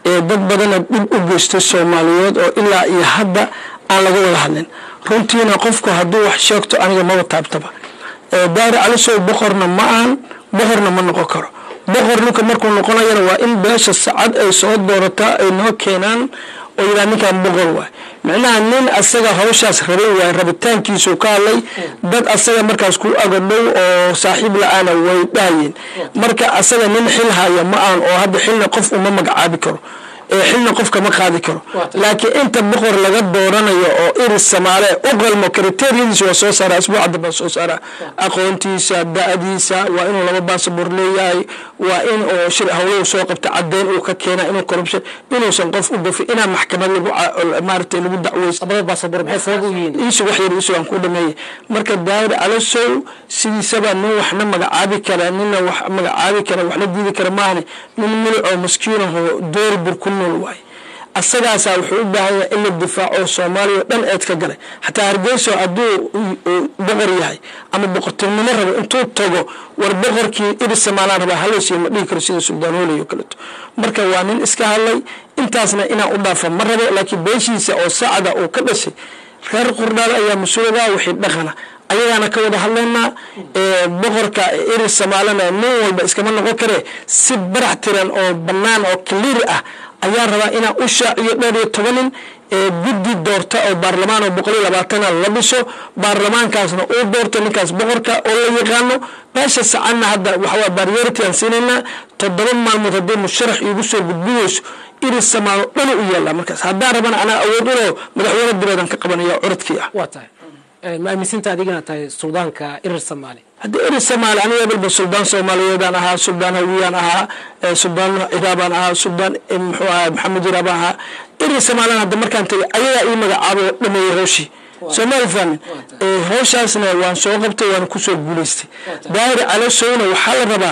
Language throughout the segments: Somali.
ee dad badana dhib u geystay soomaaliyeed oo ilaa iyo hadda aan laga wada hadlin runtiina qofku hadduu wax sheegto aniga maba taabtaba daari calisow boqorna ma ahan boqorna ma noqon karo boqor ninka markuu noqonayana waa in beesha sacad ay soo doorataa ay noo keenaan oo yidhaha ninkan boqor waay micnaha nin asaga hawshaas rabay waay rabitaankiisuu ka hadlay dad asaga markaas ku agadhow oo saaxiib la-aana way dhahayeen marka asaga nin xil haya ma ahan oo hadda xilna qof uma magacaabi karo xilna qofka ma qaadi karo laakiin inta boqor laga dooranayo oo iris samaale u qalmo kriteriyadiisa waa soo saara asbuuca dambaa soo saara aqoontiisa da-diisa waa inuu laba baasabor leeyahay waa in oo shir hawlahu soo qabta cadeyn uu ka keena inuu corruption inuusan qof u gafin inaa maxkamad lagu maaragtay lagu dacweysa labada baasabor maxay sabab u yihiin iisu wax yar iisu aan ku dhameeyay marka daawir calasow sidiisaba nin waxna magacaabi kara nina wax magacaabi kara waxna diidi kara maahane nin milic oo maskiinaho door bir ku nool waaye asagaasaa wuxuu u baahan yahay in la difaaco soomaaliya o dhan eed ka galay xataa hargeyso hadduu boqor yahay ama boqortinimo rabo intuu tago war boqorkii iris somaalaan rabaa halaysiyo ma dhihi karo sida suldaan hooley oo kaleeto marka waa nin iska hadlay intaasna inaan u dhaafa ma rabo laakiin beeshiisa oo sacda uu ka dhashay reer qurdhaal ayaa mas-uuladaa wixii dhaqana ayagaana ka wada hadlaynaa boqorka iris somaalana nin walba iskama noqon kare si barax tiran oo bannaan oo clear ah ayaa rabaa inaa u shaaciyo dheer iyo toban nin guddi doorta oo baarlamaan oo boqol iyo labaatana la dhiso baarlamaankaasna uu doorto ninkaas boqorka oo la yaqaano meesha sacanna hadda waxawaa baryority aan siinaynaa toddoba maalmood haddii musharax iigu soo gudbinayso iris samaalo dhan u yaallaa markaas haddaan rabana anaa awood ulo madaxweyne dibeedan ka qabanaya curadkii ah waa tahay ma aaminsinta adigana tahay suldaanka irir soomaali haddii iris soomaali aniga ebalba suldaan soomaaliyeedaan ahaa suldaan hawiyaan ahaa suldaan iraabaan ahaa suldaan muxuu ahaa maxamed iraabaan ahaa iris soomaalina hadda markaan tagay ayagaa ii magacaabo dhameeyey hooshii soomaali fahmin howshaasna waan soo qabtay waan kusoo guulaystay daahir calosowna waxaa la rabaa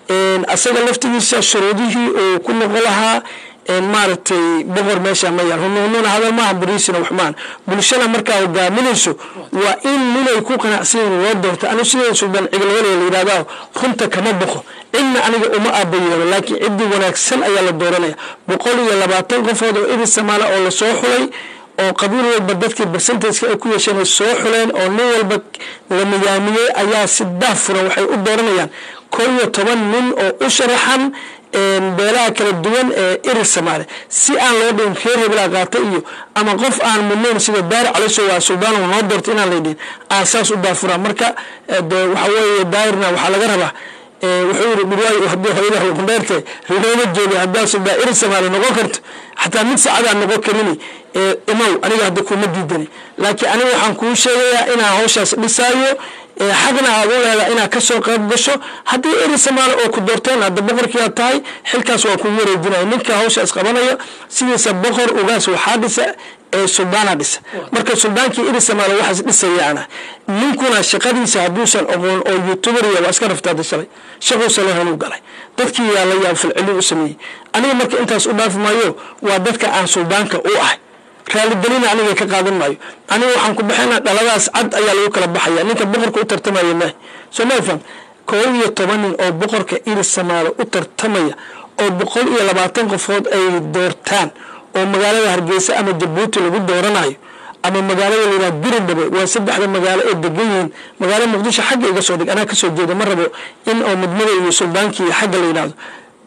asaga laftigiisa shuruudihii uu ku noqon lahaa maaragtay boqor meesha ma yaal hunuununa hadal maaha bariisina wax maahan bulshada markaa hogaaminayso waa in ninay ku qanacsanyiin loo doorta anigu sidee suldaan cigalwale la yidhahdaa runta kama boqo cidna aniga uma aaba yeelo laakiin ciddii wanaagsan ayaa la dooranaya boqol iyo labaatan qofood oo iris samaala oo lasoo xulay oo qabiil walba dadkii barsentajka ay ku yeesheen ay soo xuleen oo nin walba la nidaamiyey ayaa si daafuran waxay u dooranayaan kol iyo toban nin oo u sharaxan beelaha kala duwan ee iris samaale si aan loo dhihin reer hebelaa qaata iyo ama qof aan mudnayn sida daari caliso waa suldaan noo doorta inaan laydhihin aan saas u daafuraan marka de waxa weeye daayirna waxaa laga rabaa wuxuu yiri dhirwaay haddii hooyadaha kundheerte rilooma jooga haddaa suldaan iris samaale noqon karto xataa mid saacadaan noqon karini imow aniga hadda kuma diidani laakiin aniga waxaan kuu sheegayaa inaan hawshaas dhisaayo xaqna aad u leedahay inaad kasoo qayb gasho haddii eri samaale oo ku doorteen hadda boqorkiiaad tahay xilkaas waa kugu wareejinaya ninka hawshaas qabanaya sidiisa boqor ugaas waxaa dhisa ee suldaana dhisa marka suldaankii eri samaale waxaas dhisayaana ninkuna shaqadiisa hadduusan oqoon oo youtuberya waa iska raftaada shalay shaquusa lehanuu galay dadkii yaa la yaab filcilin u sameeyey aniga marka intaas u dhaafi maayo waa dadka aan suldaanka u ahay raaligelina aniga ka qaadan maayo aniga waxaan ku baxayna dhaladaas cad ayaa lagu kala baxaya ninka boqorka u tartamaya maaha sooma faham koob iyo toban nin oo boqorka iris samaalo u tartamaya oo boqol iyo labaatan qofood ay doortaan oo magaalada hargeysa ama jabuuti lagu dooranayo ama magaalada layidhaha biridhabe waa saddexda magaalo ee degan yihiin magaalo muqdisho xagga iga soo dhig anaa kasoo jeeda ma rabo in oo midmada iyo suldaankii xagga la yidhahdo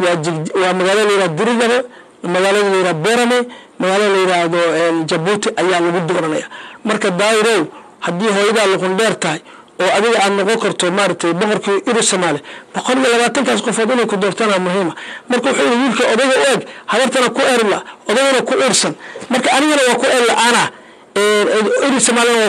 waa magaalada layidhaha biridhabe magaalada layidhaha berame magaalada la yidhaahdo jabuuti ayaa lagu dooranaya marka daayirow haddii hooyadaa luqundheer tahay oo adiga aad noqon karto maaragtay boqorkii iri soomaali boqol iyo labaatankaas qofood inay ku doortana muhiima marka wuxuu yihi wiilka odayga u eg habartana ku erla odagana ku ursan marka anigana waa ku er la-aana iri soomaalina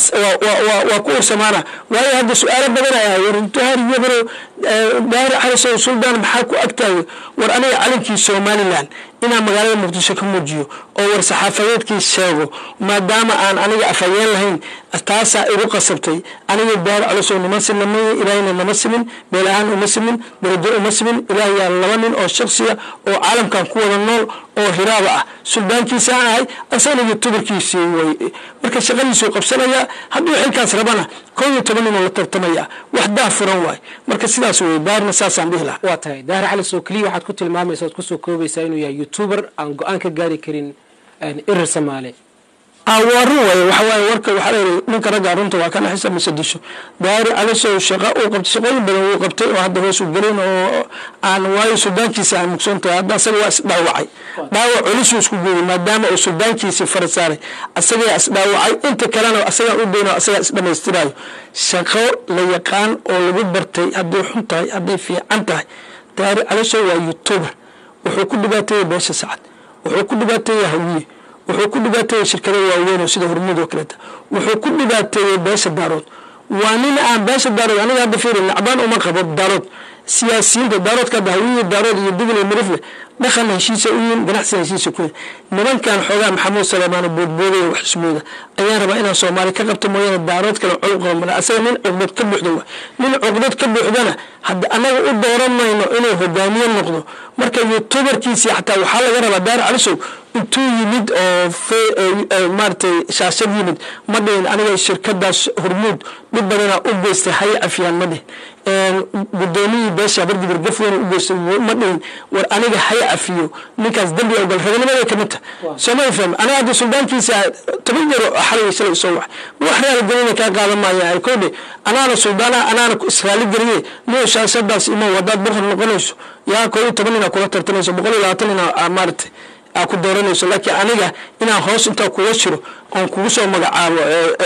waa ku ursamaana waayo hadda su-aalo badan ayaa wardaari yabaro daari calisow suldaan maxaa ku agtaayo war aniga calinkii somalilan inaan magaalada muqdisho ka muujiyo oo war saxaafadeedkii sheego maadaama aan aniga afhayeen lahayn taasaa igu qasabtay aniga daari calisow nima sinamay ilaahayna nama simin meel ahaan uma simin darajo uma simin ilaah yaa laba nin oo shaksiya oo caalamkan ku wada nool oo hiraaba ah suldaankiisa aan ahay asagana youtuberkiisii way marka shaqadiisuu qabsanaya hadduu xilkaas rabana koo iyo toban ninoo la tartamaya wax daa furan waay marka sidaa sidaas wey daarna saasaan dhihi lahaa waa tahay daahir cali soo keliya waxaad ku tilmaamaysa oad kusoo koobaysaa inuu yahay youtuber aan go-aan ka gaari karin irir soomaali waa run waaye waxa waaye warka waxaa la yidhi ninka ragga runta waa kana xisa mise disho daari calisow shaqa uu qabtay shaqooyin badan wuu qabtay oo hadda hoos u gelin oo aan waayo suldaankiisa aan mugsoon tahay hadda asaga waa isdhaawacay dhaawac culusuu isku gooyey maadaama uu suldaankiisii fara saaray asagaa isdhaawacay inta kalena asagaa u dayno asagaa isdhamaystirayo shaqo la yaqaan oo lagu bartay hadday xun tahay hadday fiican tahay daari calisow waa youtuber wuxuu ku dhibaateeyey beesha sacad wuxuu ku dhibaateeyey hawiye wuxuu ku dhibaateeyey shirkada waaweyn oo sida hormuud oo kaleeta wuxuu ku dhibaateeyey beesha daarood waa nin aan beesha daarood aniga hadda fiiri nacbaan uma qabo daarood siyaasiyiinta daaroodka hadda hawiye daarood iyo digl iyo mirifle dhaqan heshiisa u yihin ganacsi heshiisa ku yihin nimankan xoogaa maxamuud saleymaano boodboodaya wax ismooda ayaan rabaa inaan soomaali ka qabto mooyaane daarood kale col qaba asaga nin cuqdad ka buuxda wa nin cuqdad ka buuxdana hadda anaga u dooran mayno inuu hogaamiye noqdo marka youtuberkiisii xataa waxaa laga rabaa daar calisow intuu yimid oo maaratay shaashad yimid ma dhihin aniga shirkadaas hormuud dhib badanaa u geystay hay cafiyaan ma dhihin gudoomiyii beesha bardigir gafweyn u geystay ma dhihin war aniga hay cafiyo ninkaas dembi ogal raganimada kamid ta sooma faham aniga hadda suldaankiisa toban yaro xalay shalay soo wax wax raali gelina kaa qaadan maaya ay koodhe anaana suldaana anaana israali geliye niyo shaashadaas imo wadaad barhab noqonayso yaa koo iyo toban inaa kula tartamayso boqol iyo labaatan inaa maaratay aa ku dooranayso laakiin aniga inaan hoos intaa kuga jiro oon kugu soo magacaabo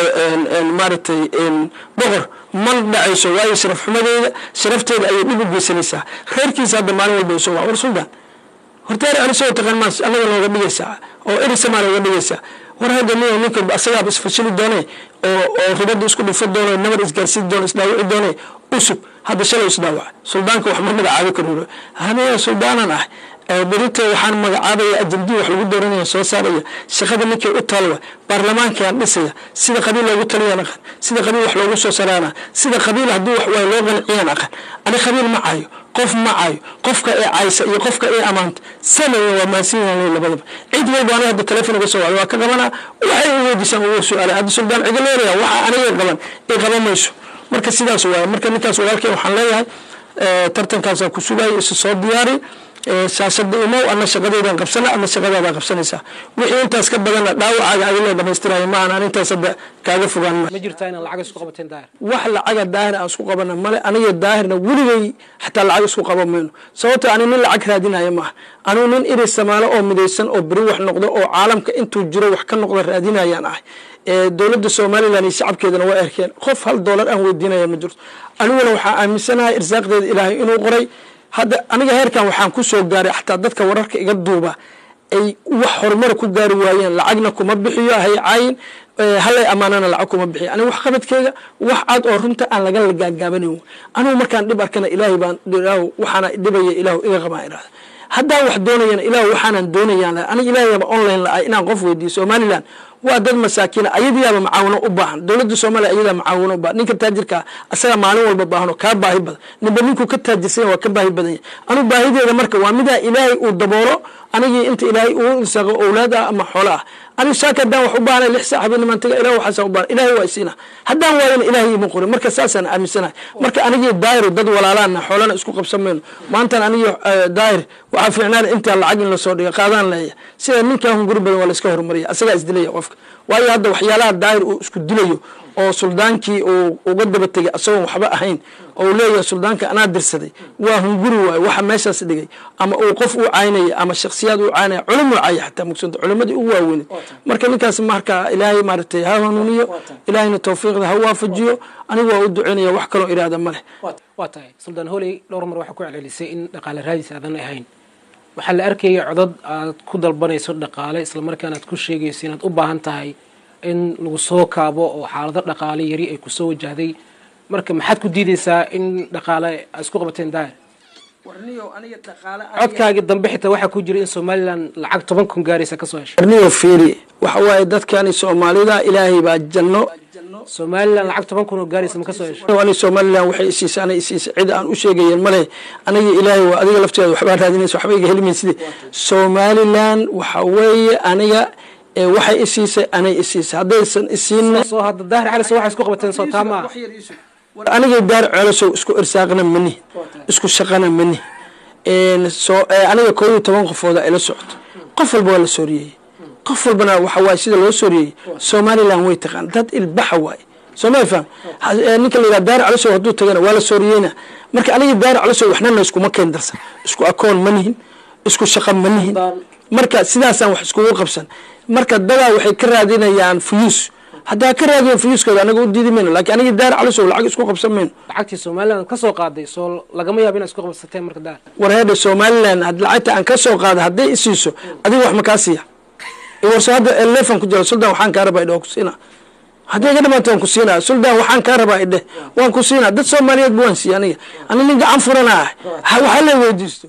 maaratay boqor ma dhacayso waayo sharaf xumadeeda sharafteeda ayay dhib u geysanaysaa reerkiisa hadda maalin walba soo waa war suldaan hortaari alisoo taqaan maas anaga nooga dhigaysaa oo erisamaa nooga dhigaysaa war hadda nin ninka asagaaba isfashili doone oo oo ribada isku dhufo doone nabar isgaarsiin doone isdhaawici doone usug hadda shalay isdhaawaca suldaanka wax ma magacaabi karo haniya suldaanan ah berita waxaan magacaabaya ajandii wax lagu dooranaya soo saaraya shaqada ninkay u taalwa baarlamaankaan dhisaya sida qabiil loogu taliyaan aqan sida qabiil wax loogu soo saraana sida qabiil haddii wax waay loo qanciyaan aqan ani qabiil ma caayo qof ma caayo qofka ee caysa iyo qofka ee amaanta sameeya waa maasiinyan labadaba cid walba aniga hadda telefon uga soo wacda waa ka qabanaa waxay u weydiisaan ugu su-aala hadda suldaan ciga leelaya waxa aniga qaban ay qaban mayso marka sidaas waay marka ninkaas walaalkeen waxaan leeyahay tartankaasaan ku sugaayo isu soo diyaari shaashada imow ana shaqadeydan qabsana ama shaqadaada qabsanaysaa wixii intaas ka badanna dhaawacaaga adiloo dhamaystiraya ma aan intaas hadda kaaga fogaan ma jirtaa inaad lacag isku qabateen daahir wax lacaga daahir aan isku qabana male aniga daahirna weligay xataa lacag isku qaban mayno sababto ani nin lacag raadinaya maaha anigu nin iri samaalo oo midaysan oo beri wax noqdo oo caalamka intuu jiro wax ka noqdo raadinayaan ahay dowladda somalilan iyo shacabkeedana waa erkeen qof hal doolar aan weydiinaya ma jirto aniguna waxaa aaminsanahay irsaaqdeeda ilaahay inuu qoray hadda aniga heerkan waxaan ku soo gaaray xataa dadka wararka iga duuba ay wax horumar ku gaari waayeen lacagna kuma bixiyo hay caayin halay amaanana lacag kuma bixiyo aniga wax qabadkeyga wax cad oo runta aan laga gaagaabanayn anigu markaan dhib arkana ilaahay baan waxaana dhibaya ilaahu iga qabaan irahda haddaan wax doonayana ilah waxaanan doonayaan aniga ilaahayaba online la-ay inaan qof weydiiyo somaliland waa dad masaakiina ayadiyaaba macaawino u baahan dowladda soomaaliya ayadaa macaawino u baahan ninka taajirkaa asaga maalin walba baahano kaa baahi badan ninba ninkuu ka taajirsan waa ka baahi badan yahay anigu baahideeda marka waa midaa ilaahay uu daboolo anigii inta ilaahay uu irsaaqo owlaad ah ama xoolo ah anigu saaka haddaan wax u baahnay lix saax habeennimaan taga ilah waxaasa u baahan ilaahay waa isiina haddaan waayana ilaahay ima qorin marka saasaan aaminsanahay marka anigii daahir dad walaalaana xoolana isku qabsan mayno maantaan anigii daahir waxaa fiicnaan intaa lacag in lasoo dhiga qaadaan leeya sida ninkaa hunguri badan waa la iska horumariya asagaa isdilaya qofka waayo hadda waxyaalaha daahir uu isku dilayo oo suldaankii uu uga daba tegay asagoon waxba ahayn oo uu leeyahay suldaanka anaa dirsaday waa hunguri waayo waxa meeshaas dhigay ama uu qof u caynaya ama shaksiyaad u caynaya culum u caaya xataa mugsanta culimadii ugu waaweyneed marka ninkaas marka ilaahay maaragtay ha hanuuniyo ilaahayna tawfiiqda ha waafajiyo anigu waa u duceynaya wax kaloo iraahda ma leh waa tahay suldaan holey dhowr mar waxaa ku celcelisay in dhaqaale raadis aadan ahayn waxaa la arkaya codad aad ku dalbanayso dhaqaale islamarkaana aad ku sheegayso inaad u baahan tahay in lagu soo kaabo oo xaalado dhaqaale yari ay kusoo wajahday marka maxaad ku diideysaa in dhaqaale aad isku qabateen daahir codkaagii dambe xitaa waxaa ku jira in somalilan lacag toban kun gaaraysa kasoo heshay warniyo fiiri waxa waaye dadkani soomaalida ilaahay baa janno somalilan lacag toban kun oo gaaraysa ma kasoo heshay ani somalilan waxay isiisay ana isiisay cid aan u sheegayen male aniga ilaahay waa adiga lafteeda waxbaa raadinaysa waxba iga helimayside somalilan waxa weeye aniga waxay isiisay anay isiisay haddaysan isiinna soo hadda daahir cali soo waxay isku qabateen soo taa maaha war anigay daar ceelasow isku irsaaqna mani isku shaqana mani soo aniga koo iyo toban qofooda ila socoto qof walba waa la sooriyey qof walbana waxa waaye sida loo sooriyey somaliland way taqaan dad ilbaxa waaye sooma faham ninka la yidhaha daar calasow hadduu tagana waa la sooriyeyna marka aniga daar calasow waxnana iskuma keen darsan isku akoon ma nihin isku shaqa ma nihin marka sidaasaan wax iskugu qabsan marka dadaa waxay ka raadinayaan fuyuus haddaa ka raadiyan fuyuuskooda anaga u diidi mayno lakin aniga daar calasow lacag isku qabsan mayno lacagtii somaliland ka soo qaaday soo lagama yaabo inaad isku qabsateen marka daar war heedha somaliland had lacagta aan ka soo qaada hadday isiiso adiga wax makaa siiya warso hadda elefan ku jira suldan waxaan kaa rabaa idhe waan ku siinaa hadday ga dhamaanta waan ku siinaa suldan waxaan kaa rabaa idhe waan ku siinaa dad soomaaliyeed ba waan siiya aniga ani nin gacan furana ah waxaa la weydiisto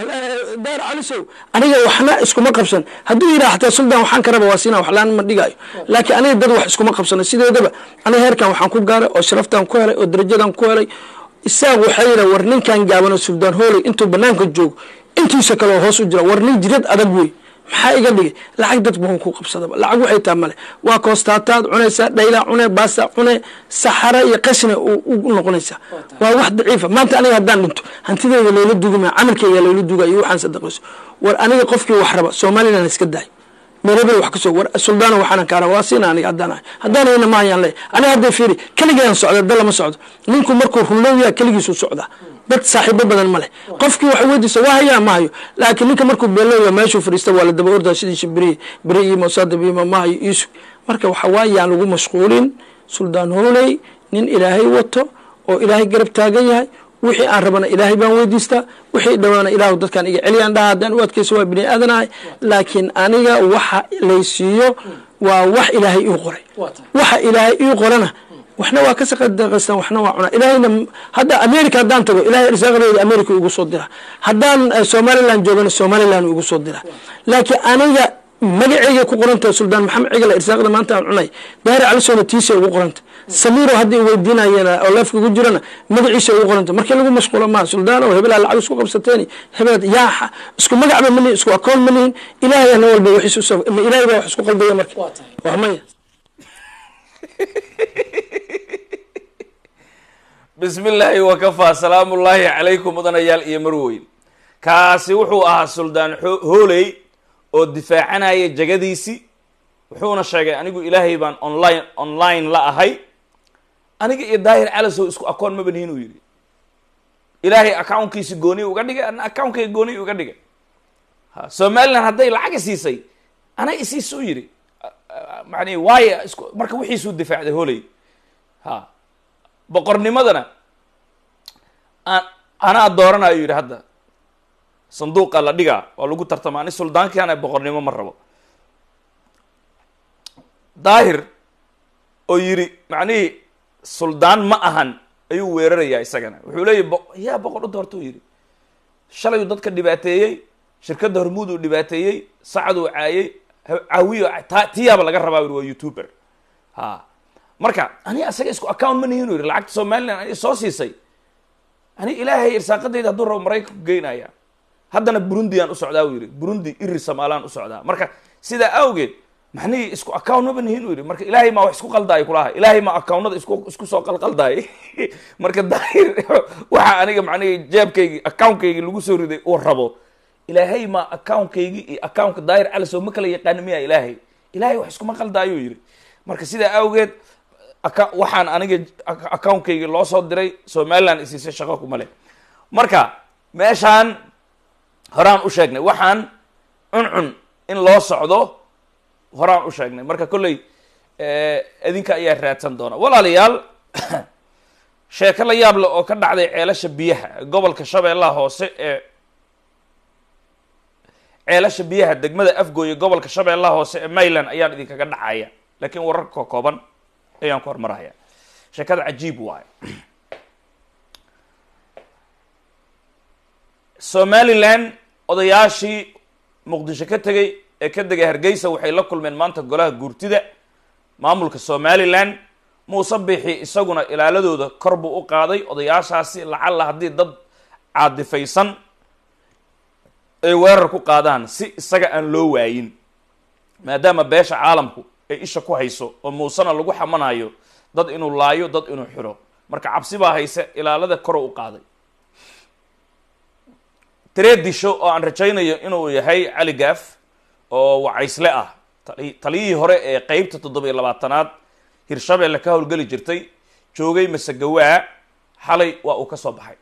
daar calisow aniga waxna iskuma qabsan hadduu yidhaha xataa suldan waxaan ka raba waa siinaa wax laan ma dhigaayo laakiin aniga dad wax iskuma qabsano sideedaba aniga heerkan waxaan ku gaaray oo sharaftan ku helay oo darajadan ku helay isaaq waxaa yidha war ninkan gaabano suldaan hooley intuu banaanka joogo intiisa kaleo hoos u jira war nin jirad adag wey maxaa iga dhigay lacag dad buhan ku qabsadaba lacag waxay taa male waa koostaataad cunaysaa dhaylaa cune baasa cune saxara iyo qashina u noqonaysaa waa wax daciifa maanta aniga haddaan dhinto hantideyda layla dugima camalkeyga layla duga iyo waxaan sadaqayso war aniga qofkii wax raba somaliland iska daay meelabel wax kasoo war suldaana waxaana kaara waa siina aniga haddaan ahay haddaan hayna ma hayaan le aniga hadday fiiri keligeedan socda da lama socdo ninku markuu runlowyaa keligiisu socdaa dad saaxiibo badan ma leh qofkii wax weydiisa waa hayaa ma hayo laakiin ninka markuu beelooya meeshuu fadhiista waa la daba ordaa sidiisa beri beri iyo mosadab iyo mamaha iyo iisu marka waxa waaye yaan lagu mashquulin suldaan hooley nin ilaahay wato oo ilaahay garab taagan yahay wixii aan rabana ilaahay baan weydiistaa wixii dhawaana ilaahu dadkaan iga celiyaan dhaha haddaan u adkayso waa bini aadanahay laakiin aniga waxa laysiiyo waa wax ilaahay ii qoray waxa ilaahay ii qorana waxna waa ka saqadaqaystaan waxna waa cunaa ilaahayna hadda america haddaan tago ilahay irsaaqadeeda america igu soo dira haddaan somaliland joogana somaliland igu soo dira laakiin aniga magaceyga ku qoranta suldaan maxamed cigala irsaaqda maanta aan cunay daari calisona tiisa ugu qoranta samiro haddii weydiinayana oo leefka ugu jirana magaciisa ugu qoranta markii lagu mashquulo maa suldaan oo hebelaa lacag isku qabsateen hebel yaaxa isku magacba ma nihin isku akoon ma nihin ilaahayna walba wixiis ilahay baa wax isku qaldaya marka waa maya bismi illaahi wakafaa salaamu ullaahi calaykum mudanayaal iyo marweyn kaasi wuxuu ahaa suldaan hooley oo difaacanaya jagadiisii wuxuuna sheegay anigu ilaahay baan online online la ahay aniga iyo daahir calasow isku akoon maba nihin uu yidhi ilaahay accounkiisi gooni uga dhigay ana accountkayga gooni uga dhigay ha somaliland hadday lacag isiisay ana isiisa u yidhi mani waayo isku marka wixiisuu difaacday hooley ha boqornimadana aan anaa dooranayo yidhi hadda sanduuqa la dhigaa waa lagu tartama ani suldaankiana boqornimo ma rabo daahir oo yidhi macnihii suldaan ma ahan ayuu weerarayaa isagana wuxuu leeyahy bo yaa boqor u doorta u yidhi shalayuu dadka dhibaateeyey shirkadda hormuud uu dhibaateeyey sacad uu caayey caawiyo ta tiyaaba laga rabaa yidhi waa youtuber ha marka ani asaga isku account ma nihin u yidhi lacagta somaliland ani soo siisay ani ilaahay irsaaqadayda hadduu rabo maraykanku geynaya haddana burundi aan u socdaa u yidhi burundi iri somaalaan u socdaa marka sidaa awgeed maxnihii isku account maba nihin u yidhi marka ilaahay maa wax isku qaldaayo kulaha ilaahay maa accountnada isku isku soo qalqaldaayay marka daahir waxa aniga macnihii jeebkaygi accountkaygi lagu soo riday uu rabo ilaahay maa accountkaygi iyo accountka daahir calisow ma kala yaqaana miya ilaahay ilaahay wax iskuma qaldaayo yidhi marka sidaa awgeed waxaan aniga accountkaygi loo soo diray somaliland isiisay shaqo kuma leh marka meeshaan horaan u sheegnay waxaan cuncun in loo socdo horaan u sheegnay marka kolley idinka ayaa raadsan doona walaalayaal sheeko la yaab leh oo ka dhacday ceelasha biyaha gobolka shabeellaha hoose ee ceelasha biyaha degmada afgooye gobolka shabeellaha hoose ee mayland ayaan idinkaga dhacaya laakiin wararka kooban ayaan ku hormaraya sheekada cajiib waayo somaliland odayaashii muqdisho ka tegay ee ka degay hargeysa waxay la kulmeen maanta golaha guurtida maamulka somaliland muuse bixi isaguna ilaaladooda kor buu u qaaday odayaashaasi lacalla haddii dad caadifaysan ay weerar ku qaadaan si isaga aan loo waayin maadaama beesha caalamku ay isha ku hayso oo muusena lagu xamanayo dad inuu laayo dad inuu xiro marka cabsi baa hayse ilaalada koro u qaaday tiree disho oo aan rajaynayo inuu yahay cali gaaf oo wacaysle ah tali- taliyihii hore ee qeybta toddoba iyo labaatanaad hirshabeelle ka howlgeli jirtay joogay masegawaa xalay waa uu ka soo baxay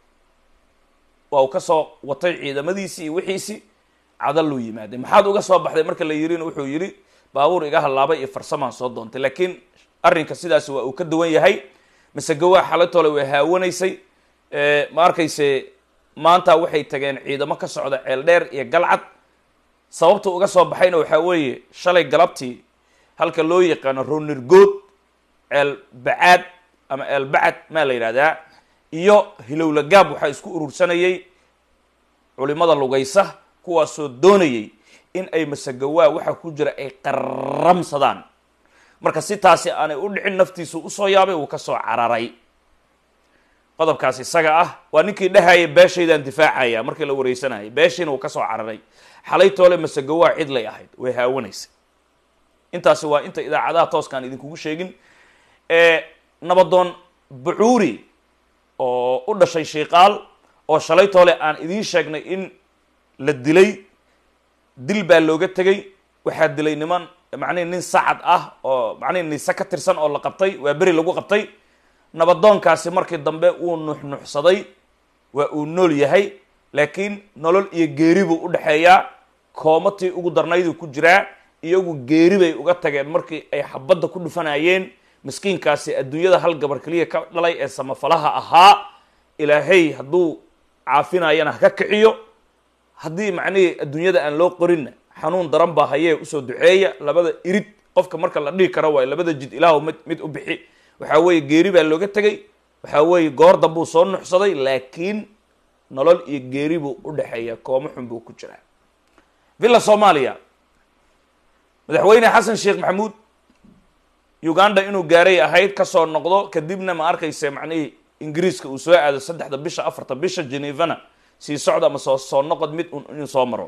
waa uu ka soo watay ciidamadiisii iyo wixiisii cadal luu yimaaday maxaad uga soo baxday marka la yirina wuxuu yidhi baabuur iga hallaabay iyo farsamaan soo doontay laakiin arrinka sidaasi waa uu ka duwan yahay masegawaa xalatole way haawanaysay Eh, ma arkayse maanta waxay tageen ciidamo ka socda ceel dheer iyo galcad sababta uga soo baxayna waxaa weeye shalay galabtii halka loo yaqaano ronirgood ceel bacaad ama ceel bacad maa la yidhahdaa iyo hilowla gaab waxaa isku urursanayay culimada lugaysa kuwaasoo doonayay in ay masagawaa waxa ku jira ay qaramsadaan marka si taasi aanay u dhicin naftiisu usoo yaabay uu ka soo cararay qodobkaas isaga ah waa ninkii dhahaya beeshaydaan difaacaya markii la wareysanayay beeshiina uu ka soo cararay xalay toole masagawaa cidlay ahayd way haawanaysay intaasi waa inta idaacadaha tooskaan idinkugu sheegin ee nabadoon bucuuri oo u dhashay shiiqaal oo shalay toole aan idiin sheegnay in la dilay dil baa looga tegay waxaa dilay niman macnihi nin sacad ah oo macnihi nise ka tirsan oo la qabtay waa beri lagu qabtay nabadoonkaasi markii dambe wuu nuxnuxsaday waa uu nool yahay laakiin nolol iyo geeri buu u dhexeeyaa koomatii ugu darnayduu ku jiraa iyagu geeri bay uga tageen markii ay xabadda ku dhufanayeen miskiinkaasi adduunyada hal gabar keliya ka dhalay ee samafalaha ahaa ilaahay hadduu caafinayana ha ka kiciyo haddii macnihii adduunyada aan loo qorinna xanuun daran baa hayee usoo duceeya labada irid qofka marka la dhihi karo waayo labada jid ilaahu mid mid u bixi waxaa weeye geeri baa looga tegay waxaa weeye goor dambuu soo nuxsaday laakiin nolol iyo geeri buu u dhexeeya koomo xun buu ku jiraa villa soomaaliya madaxweyne xasan sheekh maxamuud uganda inuu gaaray ahayd kasoo noqdo kadibna ma arkayse macnihii ingiriiska uu soo aado saddexda bisha afarta bisha genevana sii socda ama soo soo noqod mid un inuu soo maro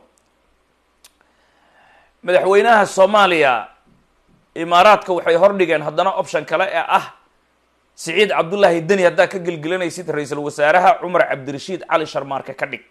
madaxweynaha soomaaliya imaaraadka waxay hordhigeen haddana option kale ee ah siciid cabdullaahi deni haddaad ka gelgelinaysid ra-iisul wasaaraha cumar cabdirashiid cali sharmaarke ka dhig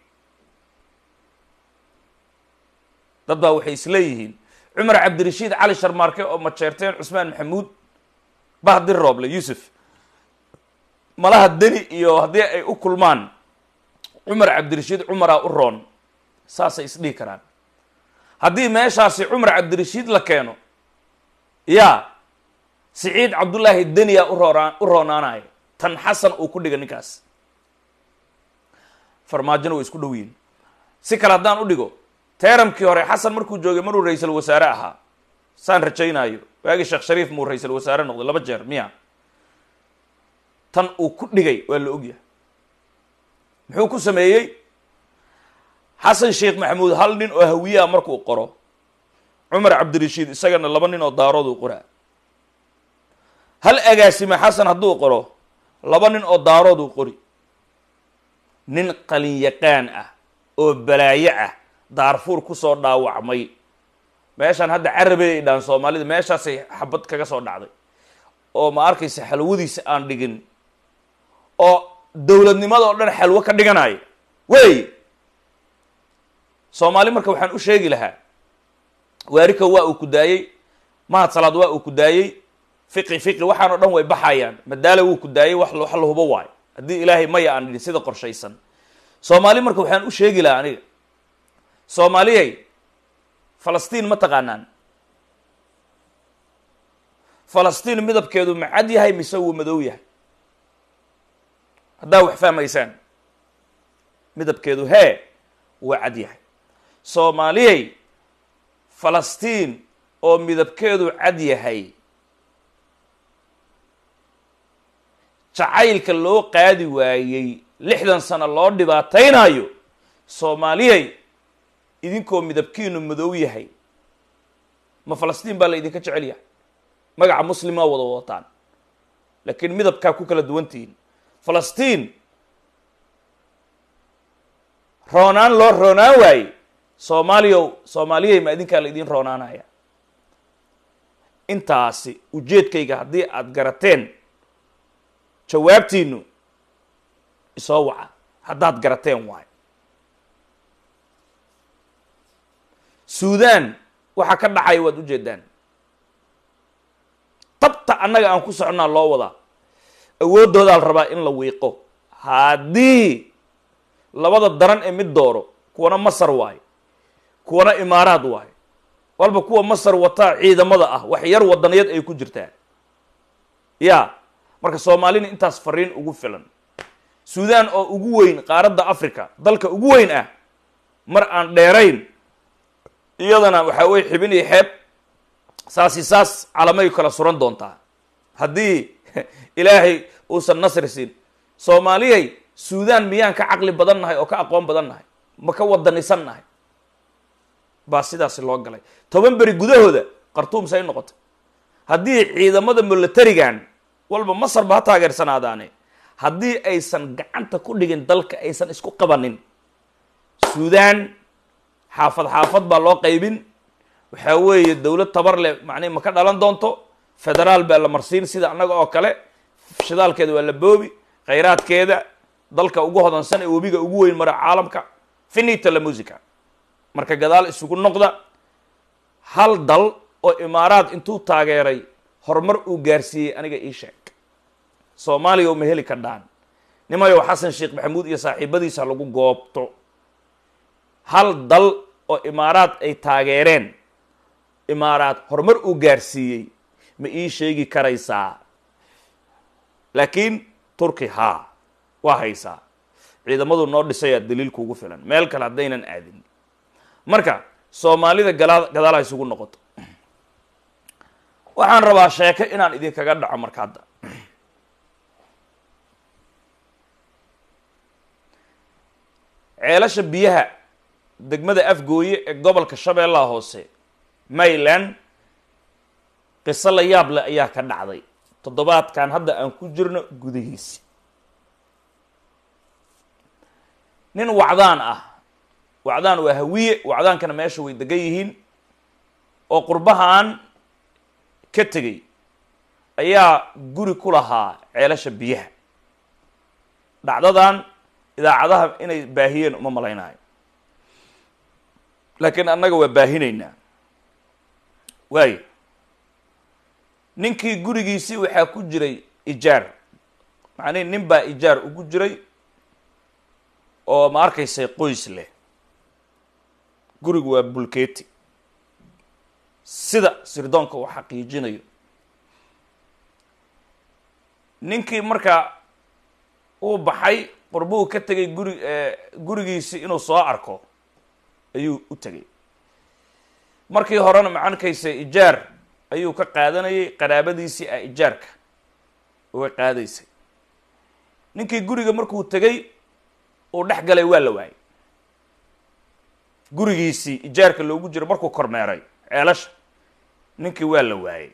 dad baa waxay isleeyihiin cumar cabdirashiid cali sharmaarke oo majeerteen cusmaan maxamuud bahdir rooble yuusuf malaha deni iyo haddii ay u kulmaan cumar cabdirashiid cumaraa u roon saasay isdhihi karaan haddii meeshaasi cumar cabdirashiid la keeno yaa siciid cabdullaahi deniya urooraan u roonaanayo tan xasan uu ku dhiga ninkaas farmaajona way isku dhow yihin si kale haddaan u dhigo teeramkii hore xasan markuu joogay maruu ra-iisul wasaare ahaa saan rajaynaayo waagii sheekh shariif muu ra-iisul wasaare noqday laba jeer miya tan uu ku dhigay waa la ogyahay muxuu ku sameeyey xasan sheekh maxamuud hal nin oo hawiyaha markuu qoro cumar cabdirashiid isagana laba nin oo daarood uu qoraa hal agaasime xasan hadduu qoro laba nin oo daarood uu qori nin qalinyaqaan ah oo balaayo ah daarfuur kusoo dhaawacmay meeshaan hadda carabey ay dhahan soomaalida meeshaasay xabad kaga soo dhacday oo ma arkaysa xalwadiisa aan dhigin oo dowladnimada oo dhan xalwo ka dhiganaya wey soomaali marka waxaan u sheegi lahaa waarika waa uu ku daayey mahad salaad waa uu ku daayey fiqi fiqi waxaan o dhan way baxayaan madaala wuu ku daayey wax wax la hubo waayo haddii ilaahay maya aan dhidhin sida qorshaysan soomaali marka waxaan u sheegi lahaa aniga soomaaliyay falastiin ma taqaanaan falastiin midabkeedu ma cad yahay mise wuu madow yahay haddaa wax fahmaysaan midabkeedu hee waa cad yahay soomaaliyay falastiin oo midabkeedu cad yahay jacaylka loo qaadi waayey lixdan sano loo dhibaataynayo soomaaliyay idinkoo midabkiinu madow yahay ma falastiin baa la idinka jecel yahay magaca muslimaa wada wadataan laakiin midabkaa ku kala duwantihiin falastiin roonaan loo roonaan waaye soomaaliyow soomaaliyay ma idinkaa la idin roonaanaya intaasi ujeedkayga haddii aada garateen jawaabtiinu isoo waca haddaad garateen waayo suudan waxa ka dhacaya waad ujeedaan tabta annaga aan ku soconnaa loo wadaa awooddoodaa la rabaa in la wiiqo haddii labada daran ee mid dooro kuwana masar waayo kuwana imaaraad waayo walba kuwa masar wataa ciidamada ah wax yar wadaniyad ay ku jirtaa ya marka soomaalina intaas fariin ugu filan suudan oo ugu weyn qaaradda africa dalka ugu weyn ah mar aan dheerayn iyadana waxaa weye xibin iyo xeeb saasi saas calamay kala suran doontaa haddii ilaahay uusan nasri siin soomaaliyay suudan miyaan ka caqli badan nahay oo ka aqoon badan nahay ma ka wadanisan nahay baa sidaasi loo galay toban beri gudahooda khartuum say noqotay haddii ciidamada militarigan walba masar ba ha taageersanaadaane haddii aysan gacanta ku dhigin dalka aysan isku qabanin suudan xaafad xaafad baa loo qaybin waxaa weeye dowlad tabar leh macnihi ma ka dhalan doonto federaal baa la marsiin sida annaga oo kale shidaalkeeda waa la boobi khayraadkeeda dalka ugu hodansan ee webiga ugu weyn mara caalamka finita la musica marka gadaal isugu noqda hal dal oo imaaraad intuu taageeray horumar uu gaarsiiyey aniga ii sheeg soomaaliya uma heli ka dhaan nimayow xasan sheekh maxamuud iyo saaxiibadiisa lagu goobto hal dal oo imaaraad ay taageereen imaaraad horumar uu gaarsiiyey ma ii sheegi karaysaa laakiin turki haa waa haysaa ciidamadu noo dhisayaa daliil kuugu filan meel kale haddaynan aadin marka soomaalida galaa gadaal ha isugu noqoto waxaan rabaa sheeko inaan idinkaga dhaco marka hadda ceelasha biyaha degmada afgooye ee gobolka shabeellaha hoose mayland qiso la yaab leh ayaa ka dhacday toddobaadkan hadda aan ku jirno gudihiisi nin wacdaan ah wacdaan waa hawiye wacdaankana meesha way degan yihiin oo qurbahan ka tegey ayaa guri ku lahaa ceelasha biyaha dhacdadan idaacadaha inay baahiyeen uma malaynayo laakiin annaga waa baahinaynaa waayo ninkii gurigiisii waxaa ku jiray ijaar macnihi nin baa ijaar ugu jiray oo ma arkaysay qoys leh gurigu waa bulketi sida sirdoonka uu xaqiijinayo ninkii markaa uu baxay qurbuu ka tegay guri gurigiisii inuu soo arko ayuu u tegay markii horena macankaysa ijaar ayuu ka qaadanayay qaraabadiisii ah ijaarka uga qaadaysay ninkii guriga markuu tegay uu dhex galay waa la waayay gurigiisii ijaarka loogu jiro markuu kormeeray ceelasha ninkii waa la waayay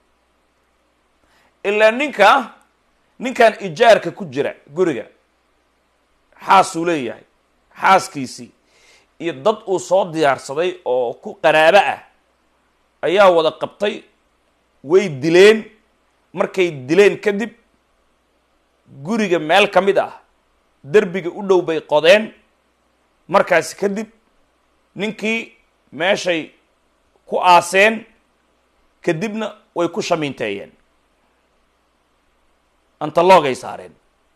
ilaa ninka ninkan ijaarka ku jira guriga xaasuu leeyahay xaaskiisii iyo dad uu soo diyaarsaday oo ku qaraabo ah ayaa wada qabtay way dileen markay dileen kadib guriga meel ka mid ah derbiga u dhow bay qodeen markaasi kadib ninkii meeshay ku aaseen kadibna way ku shamiinteeyeen antaloogay saareen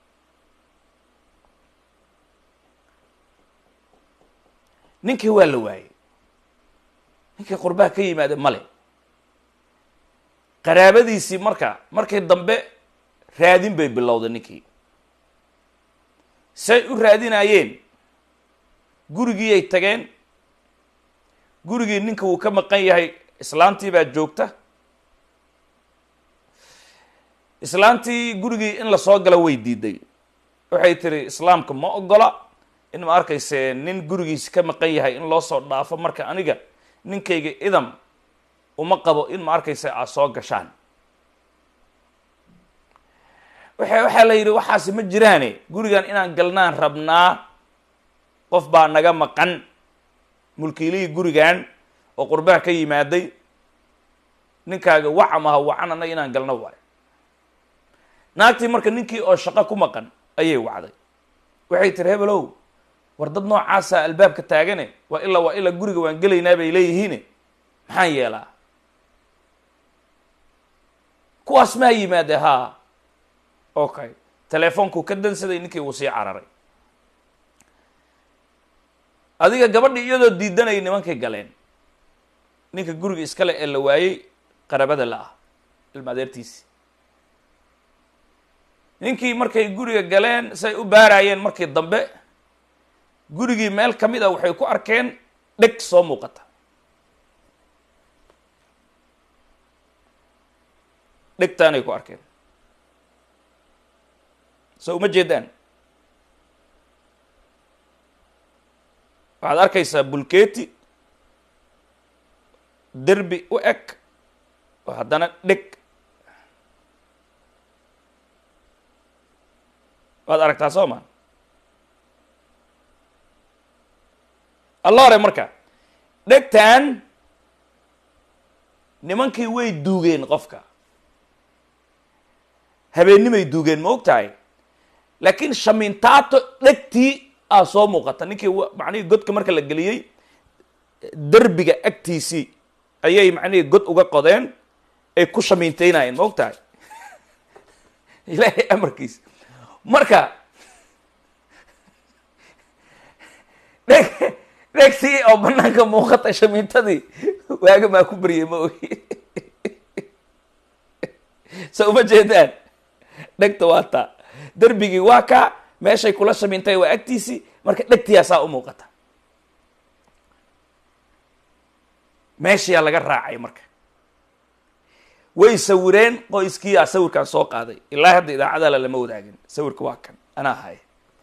ninkii waa la waayey ninkii qurbaha ka yimaada male qaraabadiisii marka markii dambe raadin bay bilowday ninkii say u raadinayeen gurigii ay tageen gurigii ninka wuu ka maqan yahay islaantii baa joogta islaantii gurigii in lasoo gala way diiday waxay tiri islaamka ma ogola in ma arkayse nin gurigiisi ka maqan yahay in loo soo dhaafo marka aniga ninkayga idam uma qabo in ma arkayse aad soo gashaan waxa waxaa la yidhi waxaasi ma jiraane gurigan inaan galnaan rabnaa qof baa naga maqan mulkiilihii gurigan oo qurbaha ka yimaaday ninkaaga wacam aha wacan annaga inaan galno waayo naagtii marka ninkii oo shaqo ku maqan ayay wacday waxay tiri hebelow war dad noocaasa albaabka taagane waa ilaa waa ilaa guriga waan gelaynaa bay leeyihiine maxaan yeelaa kuwaas maa yimaade haa okay teleefonkuu ka dansaday ninkii wuu sii cararay adiga gabadhii iyadoo diidanayay nimankay galeen ninka guriga iskale ee la waayey qarabada la ah ilma adeertiisi ninkii markay guriga galeen say u baaraayeen markii dambe gurigii meel ka mid a waxay ku arkeen dheg soo muuqata dhegtaanay ku arkeen so uma jeedaan waxaad arkaysaa bulketi derbi u eg oo haddana dheg waad aragtaa soo ma alla hore marka dhegtan nimankii way duugeen qofka habeennimay duugeen ma og tahay laakiin shamintaato dhegtii aa soo muuqata ninkii macnihii godka marka la geliyey derbiga agtiisii ayay macnihii god uga qodeen ay ku shamiinteynayeen ma og tahay ilaahay amarkiisa marka dheg dhegtii oo banaanka muuqata shamiintadii waaga maa ku baryay ma ogi so uma jeedaan dhegta waa taa derbigii waa kaa meeshay kula shamiintay waa agtiisii marka dhegtiyaasaa u muuqata meeshayaa laga raacay marka way sawireen qoyskiiyaa sawirkan soo qaaday ilaa hadda idaacadala lama wadaagin sawirka waa kan anaa haya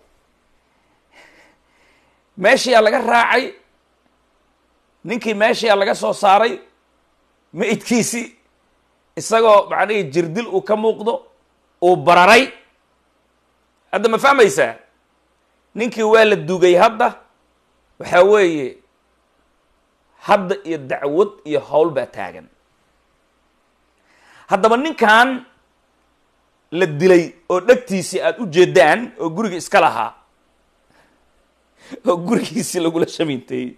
meeshayaa laga raacay ninkii meeshayaa laga soo saaray maidkiisii isagoo macnihii jirdil uu ka muuqdo uu bararay hadda ma fahmaysaa ninkii waa la dugay hadda waxaa weeye hadda iyo dacwad iyo howl baa taagan haddaba ninkan la dilay oo dhegtiisii aada u jeedaan oo guriga iska lahaa oo gurigiisii lagula shamiinteeyey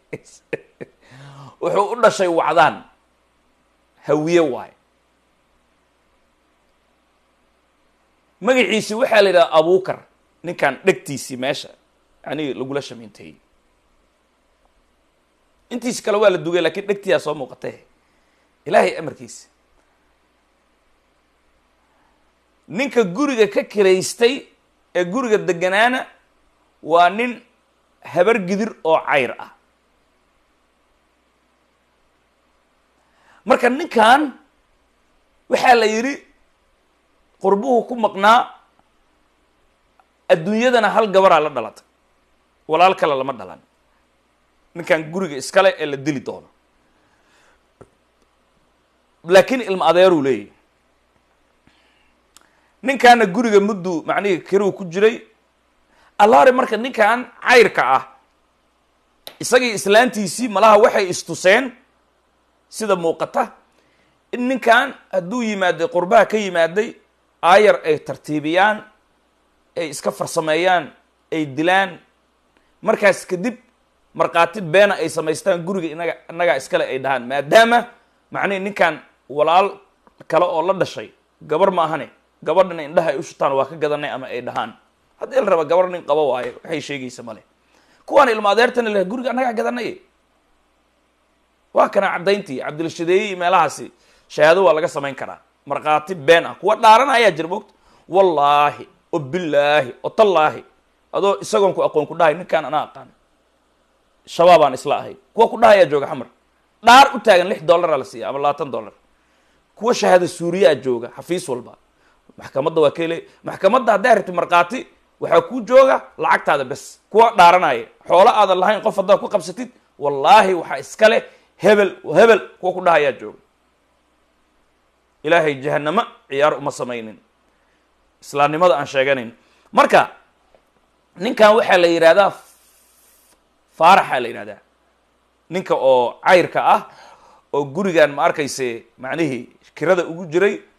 wuxuu u dhashay wacdaan hawiye waayo magaciisi waxaa la yidhaha abukar ninkan dhegtiisii meesha yani lagula shamiinteeyey intiisi kale waa la dugay lakiin dhegtiyaa soo muuqatay ilaahay amarkiisa ninka guriga ka kiraystay ee guriga deganaana waa nin habar gidir oo cayr ah marka ninkan waxaa la yidhi qurbuhu ku maqnaa adduunyadana hal gabaraa la dhalatay walaal kale lama dhalan ninkan guriga iskale ee la dili doono laakiin ilma adeeruu leeyahy ninkaana guriga muddu macnihii kiruu ku jiray allaare marka ninkan cayrka ah isagii islaantiisii malaha waxay istuseen sida muuqata in ninkan hadduu yimaaday qurbaha ka yimaaday aayar ay tartiibiyaan ay iska farsameeyaan ay dilaan markaas kadib markhaati beena ay samaystaan guriga inaga innagaa iskale ay dhahaan maadaama macnihi ninkan walaal kale oo la dhashay gabar ma ahane gabadhana indhaha ay u shutaan waa ka gadanay ama ay dhahaan haddii la raba gabar nin qabo waayo waxay sheegaysa male kuwaan ilma adeertana leh guriga annagaa gadanay waa kana caddayntii cabdilshadeeye iyo meelahaasi shahaado waa laga samayn karaa markhaati been ah kuwa dhaaran ayaa jira moogta wallaahi o bilaahi o tallaahi adoo isagoon ku aqoon ku dhahay ninkaan anaa aqaan shabaabaan isla ahay kuwa ku dhahayaa jooga xamar dhaar u taagan lix dollaraa la siiya ama labaatan dollar kuwa shahaado suuriyaa jooga xafiis walba maxkamadda waa kele maxkamadda hadday rabti markhaati waxaa kuu jooga lacagtaada bes kuwa dhaaranaya xoolo aadan lahayn qof haddaad ku qabsatid wallaahi waxaa iska leh hebel hebel kuwa ku dhahayaa jooga ilaahay jahanamo ciyaar uma samaynin islaamnimada aan sheeganayn marka ninkan waxaa la yidhahdaa faaraxaa la yidhahdaa ninka oo cayrka ah oo gurigan ma arkayse macnihii kirada ugu jiray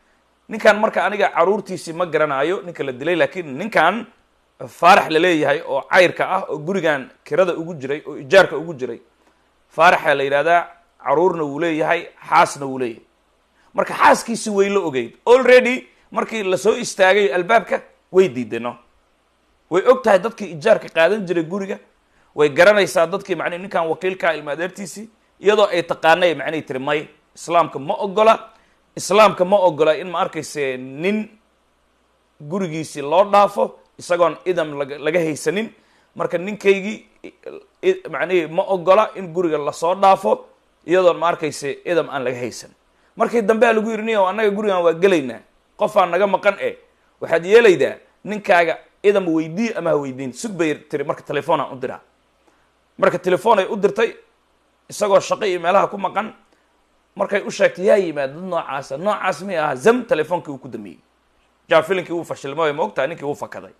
ninkan marka aniga caruurtiisii ma garanayo ninka la dilay laakiin ninkan faarax la leeyahay oo cayrka ah oo gurigan kirada ugu jiray oo ijaarka ugu jiray faaraxa la yidhahdaa caruurna wuu leeyahay xaasna wuu leeyahay marka xaaskiisi way la ogeyd already markii lasoo istaagay albaabka way diideno way og tahay dadkii ijaarka qaadan jiray guriga way garanaysaa dadkii macnihi ninkan wakiilkaa ilma adeertiisii iyadoo ay taqaanay macnihi tiri may islaamka ma ogola islaamka ma ogola in ma arkayse nin gurigiisii loo dhaafo isagoon idam laga laga haysanin marka ninkaygii macnihi ma ogola in guriga lasoo dhaafo iyadoon ma arkayse idam aan laga haysan markii dambe a lagu yidhi niyo annaga gurigan waa gelaynaa qofaan naga maqan e waxaad yeelaydaa ninkaaga idam weydii ama ha weydiin sug bay tiri marka telefoonaan u diraa marka telefoon ay u dirtay isagoo shaqo iyo meelaha ku maqan markay u sheegtay yaa yimaad dad noocaasa noocaas mi aha zam telefoonkii uu ku damiyey jaa filinkii uu fashilmay ma ogtahay ninkii uu fakaday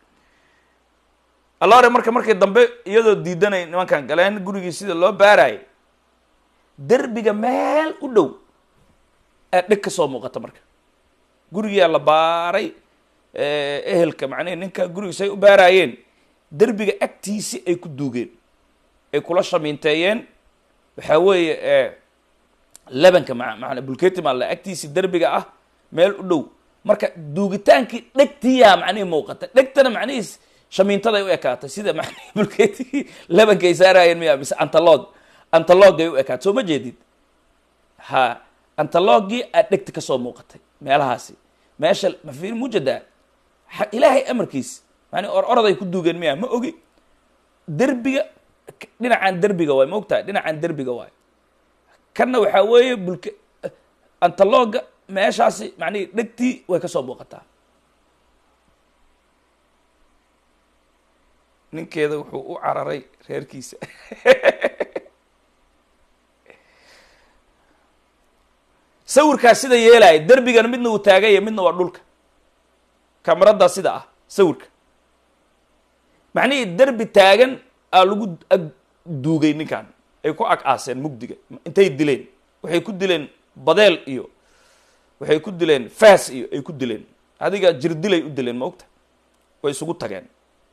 allaore marka markii dambe iyadoo diidanay nimankan galeen gurigii sida loo baarayay derbiga meel u dhow aa dheg ka soo muuqata marka gurigiyaa la baaray ehelka macnihi ninka gurigiisa ay u baaraayeen derbiga agtiisi ay ku duugeen ay kula shamiinteeyeen waxaa weeye lebanka ma maana bulketi maalla agtiisi derbiga ah meel u dhow marka duugitaankii dhegtiyaa macnihi muuqata dhegtana macnihiis shamiintaday u ekaatay sida macnihi bulketigii lebanka ay saaraayeen miya mise antalog antalogay u ekaatay soo ma jeedid ha antalogii aad dhegta kasoo muuqatay meelahaasi meesha mafir mujadaa ilaahay amarkiis mani or oraday ku duugeen miya ma ogi derbiga dhinacan derbiga waay ma ogtahay dhinacan derbiga waay kanna waxaa weeye bulke antaloga meeshaasi macnihi dhegtii way kasoo muuqataa ninkeeda wuxuu u cararay reerkiisa sawirkaas sida yeelaya derbigana midna uu taaganya midna waa dhulka kamarada sida ah sawirka macnihii derbi taagan aa lagu ag duugay ninkan ay ku ag aaseen mugdiga intay dileen waxay ku dileen badeel iyo waxay ku dileen faas iyo ay ku dileen adiga jirdilay u dileen ma ogta way isugu tageen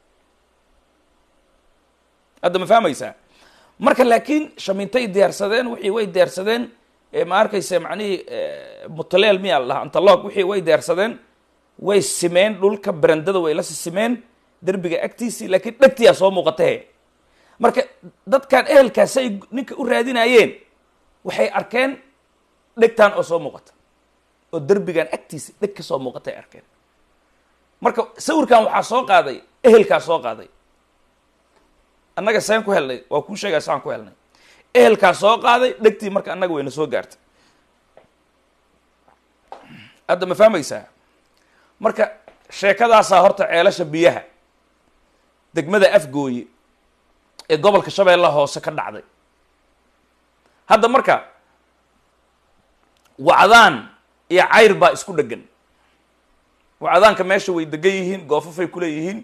hadda ma fahmaysaa marka laakiin shamiintay diyaarsadeen wixii way diyaarsadeen ma arkaysa macnihii mutaleel miyaa la dhahaa antalog wixii way diyaarsadeen way simeen dhulka berandada way la simeen derbiga agtiisii laakiin dhegtiyaa soo muuqatahe marka dadkan ehelkaasay ninka u raadinayeen waxay arkeen dhegtan oo soo muuqata oo derbigan agtiisa dheg ka soo muuqatay arkeen marka sawirkan waxaa soo qaaday ehelkaa soo qaaday annaga seen ku helnay waa kuu sheegaa saan ku helnay ehelkaa soo qaaday dhegtii marka annaga wayna soo gaartay hadda ma fahmaysaa marka sheekadaasaa horta ceelasha biyaha degmada afgooye ee gobolka shabeella hoose ka dhacday hadda marka wacdaan iyo cayr baa isku dhegan wacdaanka meesha way degan yihiin goofafay kuleeyihiin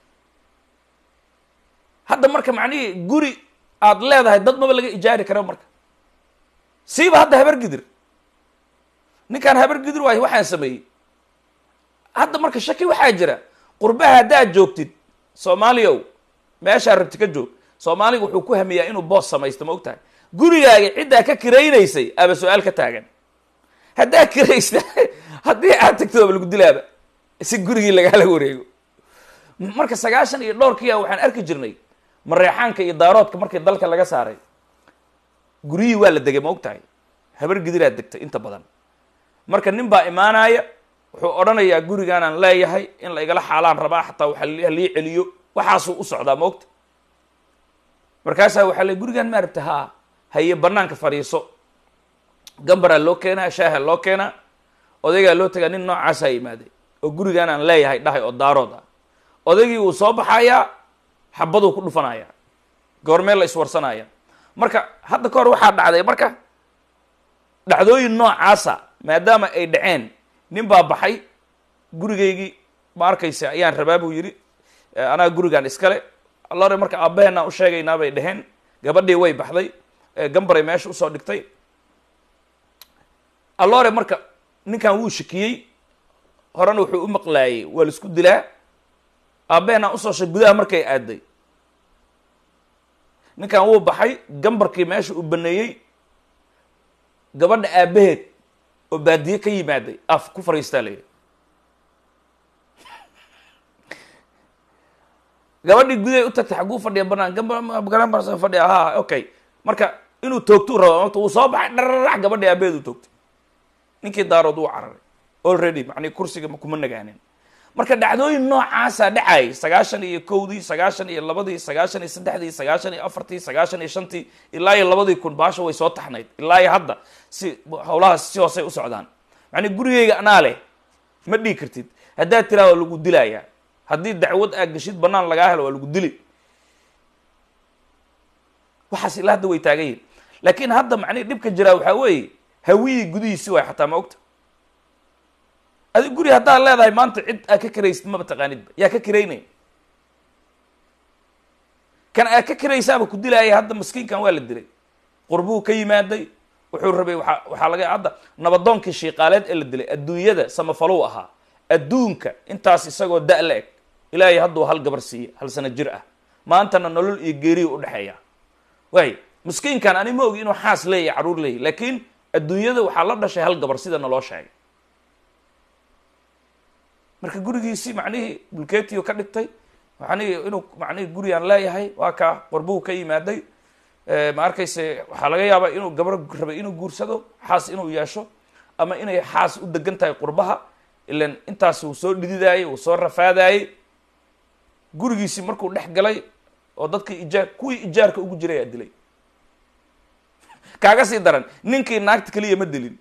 hadda marka macnihii guri aad leedahay dad maba laga ijaari kara marka siiba hadda habar gidir ninkaan habar gidir waayo waxaan sameeyey hadda marka shaki waxaa jira qurbaha haddaad joogtid soomaaliyaw meeshaa rabti ka joog soomaaliga wuxuu ku hamiyaa inuu boos samaysto ma og tahay gurigaaga ciddaa ka kiraynaysay aba su-aal ka taagan haddaa kiraysta haddii aad tagto aba lagu dilaaba si gurigii lagaala wareego marka sagaashan iyo dhowrkiia waxaan arki jirnay mareexaanka iyo daaroodka markii dalka laga saaray guryihii waa la degay ma og tahay habar gidiraad degtay inta badan marka nin baa imaanaya wuxuu odhanayaa gurigaanaan leeyahay in la igala xaalaan rabaa xataa waxa halii celiyo waxaasuu u socdaa ma ogta markaasaa waxaa le gurigaan ma arabta haa haye banaanka fadhiiso gambaraa loo keenaa shaaha loo keenaa odaygaa loo tagaa nin noocaasaa yimaaday oo gurigaan aan leeyahay dhahay oo daarood ah odaygii wuu soo baxayaa xabaduu ku dhufanaya goormee la iswarsanaya marka hadda ka hor waxaa dhacday marka dhacdooyin noocaasa maadaama ay dhaceen nin baa baxay gurigaygii ma arkaysa ayaan rabaa buu yidhi anaa gurigaan iskale allore marka aabaheenaan u sheegaynaa bay dheheen gabadhii way baxday gambaray meesha usoo dhigtay allore marka ninkan wuu shakiyey horena wuxuu u maqlaayey waa la isku dilaa aabbehena usoo shay gudaha markay aaday ninkan wuu baxay gambarkii meesha uu baneeyey gabadha aabbaheed oo baadiye ka yimaaday af ku fariistaa la yidhi gabadhii gudahay u tagtay xagguu fadhiya banaan gabagaraan fadhiya ha okay marka inuu toogtuu raba mata wuu soo baxay dhararax gabadhii aabaheed u toogtay ninkii daarood wuu cararay already macnii kursiga kuma nagaanin marka dhacdooyin noocaasa dhacayay sagaashan iyo kowdii sagaashan iyo labadii sagaashan iyo saddexdii sagaashan iyo afartii sagaashan iyo shantii ilaa iyo labadii kun baasha way soo taxnayd ilaa iyo hadda si hawlahaas si hoosay u socdaan macnii gurigeyga anaa leh ma dhigi kartid haddaad tiraa waa lagu dilayaa haddii dacwad aa geshid banaan lagaa helo waa lagu dili waxaas ilaa hadda way taagan yihin laakiin hadda macnihi dhibka jiraa waxaa weeye hawiyii gudihiisi waay xataa ma ogta adi guri haddaad leedahay maanta cid aa ka karaysid maba taqaanidba yaa ka karaynaya kan aa ka karaysaaba ku dilaaya hadda maskiinkan waa la dilay qurbuu ka yimaaday wuxuu rabay waa waxaa laga hadda nabadoonkii shiiqaaleed ee la dilay adduunyada samafalow ahaa adduunka intaas isagoo da- la eg ilaahay hadduu hal gabar siiya hal sano jir ah maantana nolol iyo geeriya udhexeeya waay miskiinkan ani ma ogi inuu xaas leeyahy carruur leeyahy laakiin adduunyada waxaa la dhashay hal gabar sida naloo sheegay marka gurigiisii macnihii bulketiyo ka dhigtay macnihii inuu macnihii gurigaan leeyahay waa kaa qorbuu ka yimaaday ma arkayse waxaa laga yaabaa inuu gabar rabay inuu guursado xaas inuu yeesho ama inay xaas u degan tahay qurbaha ilan intaas uu soo dhididaayey uu soo rafaadaayey gurigiisii markuu dhex galay oo dadkii ijaar kuwii ijaarka ugu jiray aa dilay kaaga sii daran ninkii naagta keliya ma dilin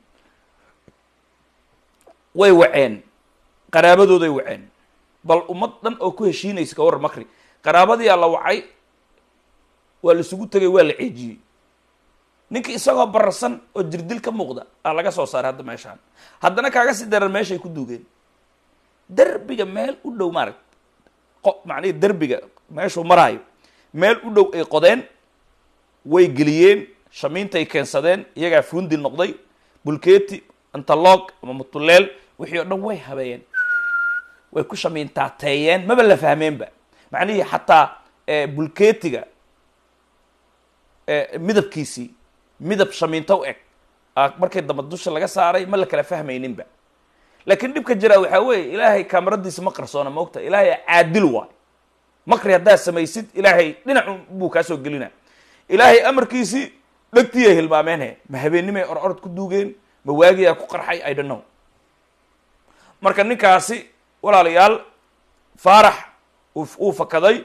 way waceen qaraabadooday waceen bal ummad dhan oo ku heshiinaysa ka war makri qaraabadiyaa la wacay waa la isugu tegay waa la ceejiyey ninkii isagoo bararsan oo jirdil ka muuqda aa laga soo saaray hadda meeshaan haddana kaaga sii daran meeshay ku duugeen derbiga meel u dhow maaragt qo macnihi derbiga meeshuu maraayo meel u dhow ay qodeen way geliyeen shamiintay keensadeen iyagaa fuundi noqday bulketi antaloog ama mutuleel wixii oo dhan way habeeyeen way ku shamiintaateeyeen maba la fahmeenba macnihii xataa bulketiga midabkiisii midab shamiinto u eg markay dambe dusha laga saaray ma la kala fahmayninba laakiin dhibka jiraa waxaa weeye ilaahay kaamaradiisa ma qarsoona ma ogta ilaahay caadil waay makri haddaad samaysid ilaahay dhinacu buu kaa soo gelina ilaahay amarkiisii dhegtiyay hilmaameenhe ma habeennimay or orod ku duugeen ma waagiyaa ku qarxay i don't know marka ninkaasi walaalayaal faarax uu fakaday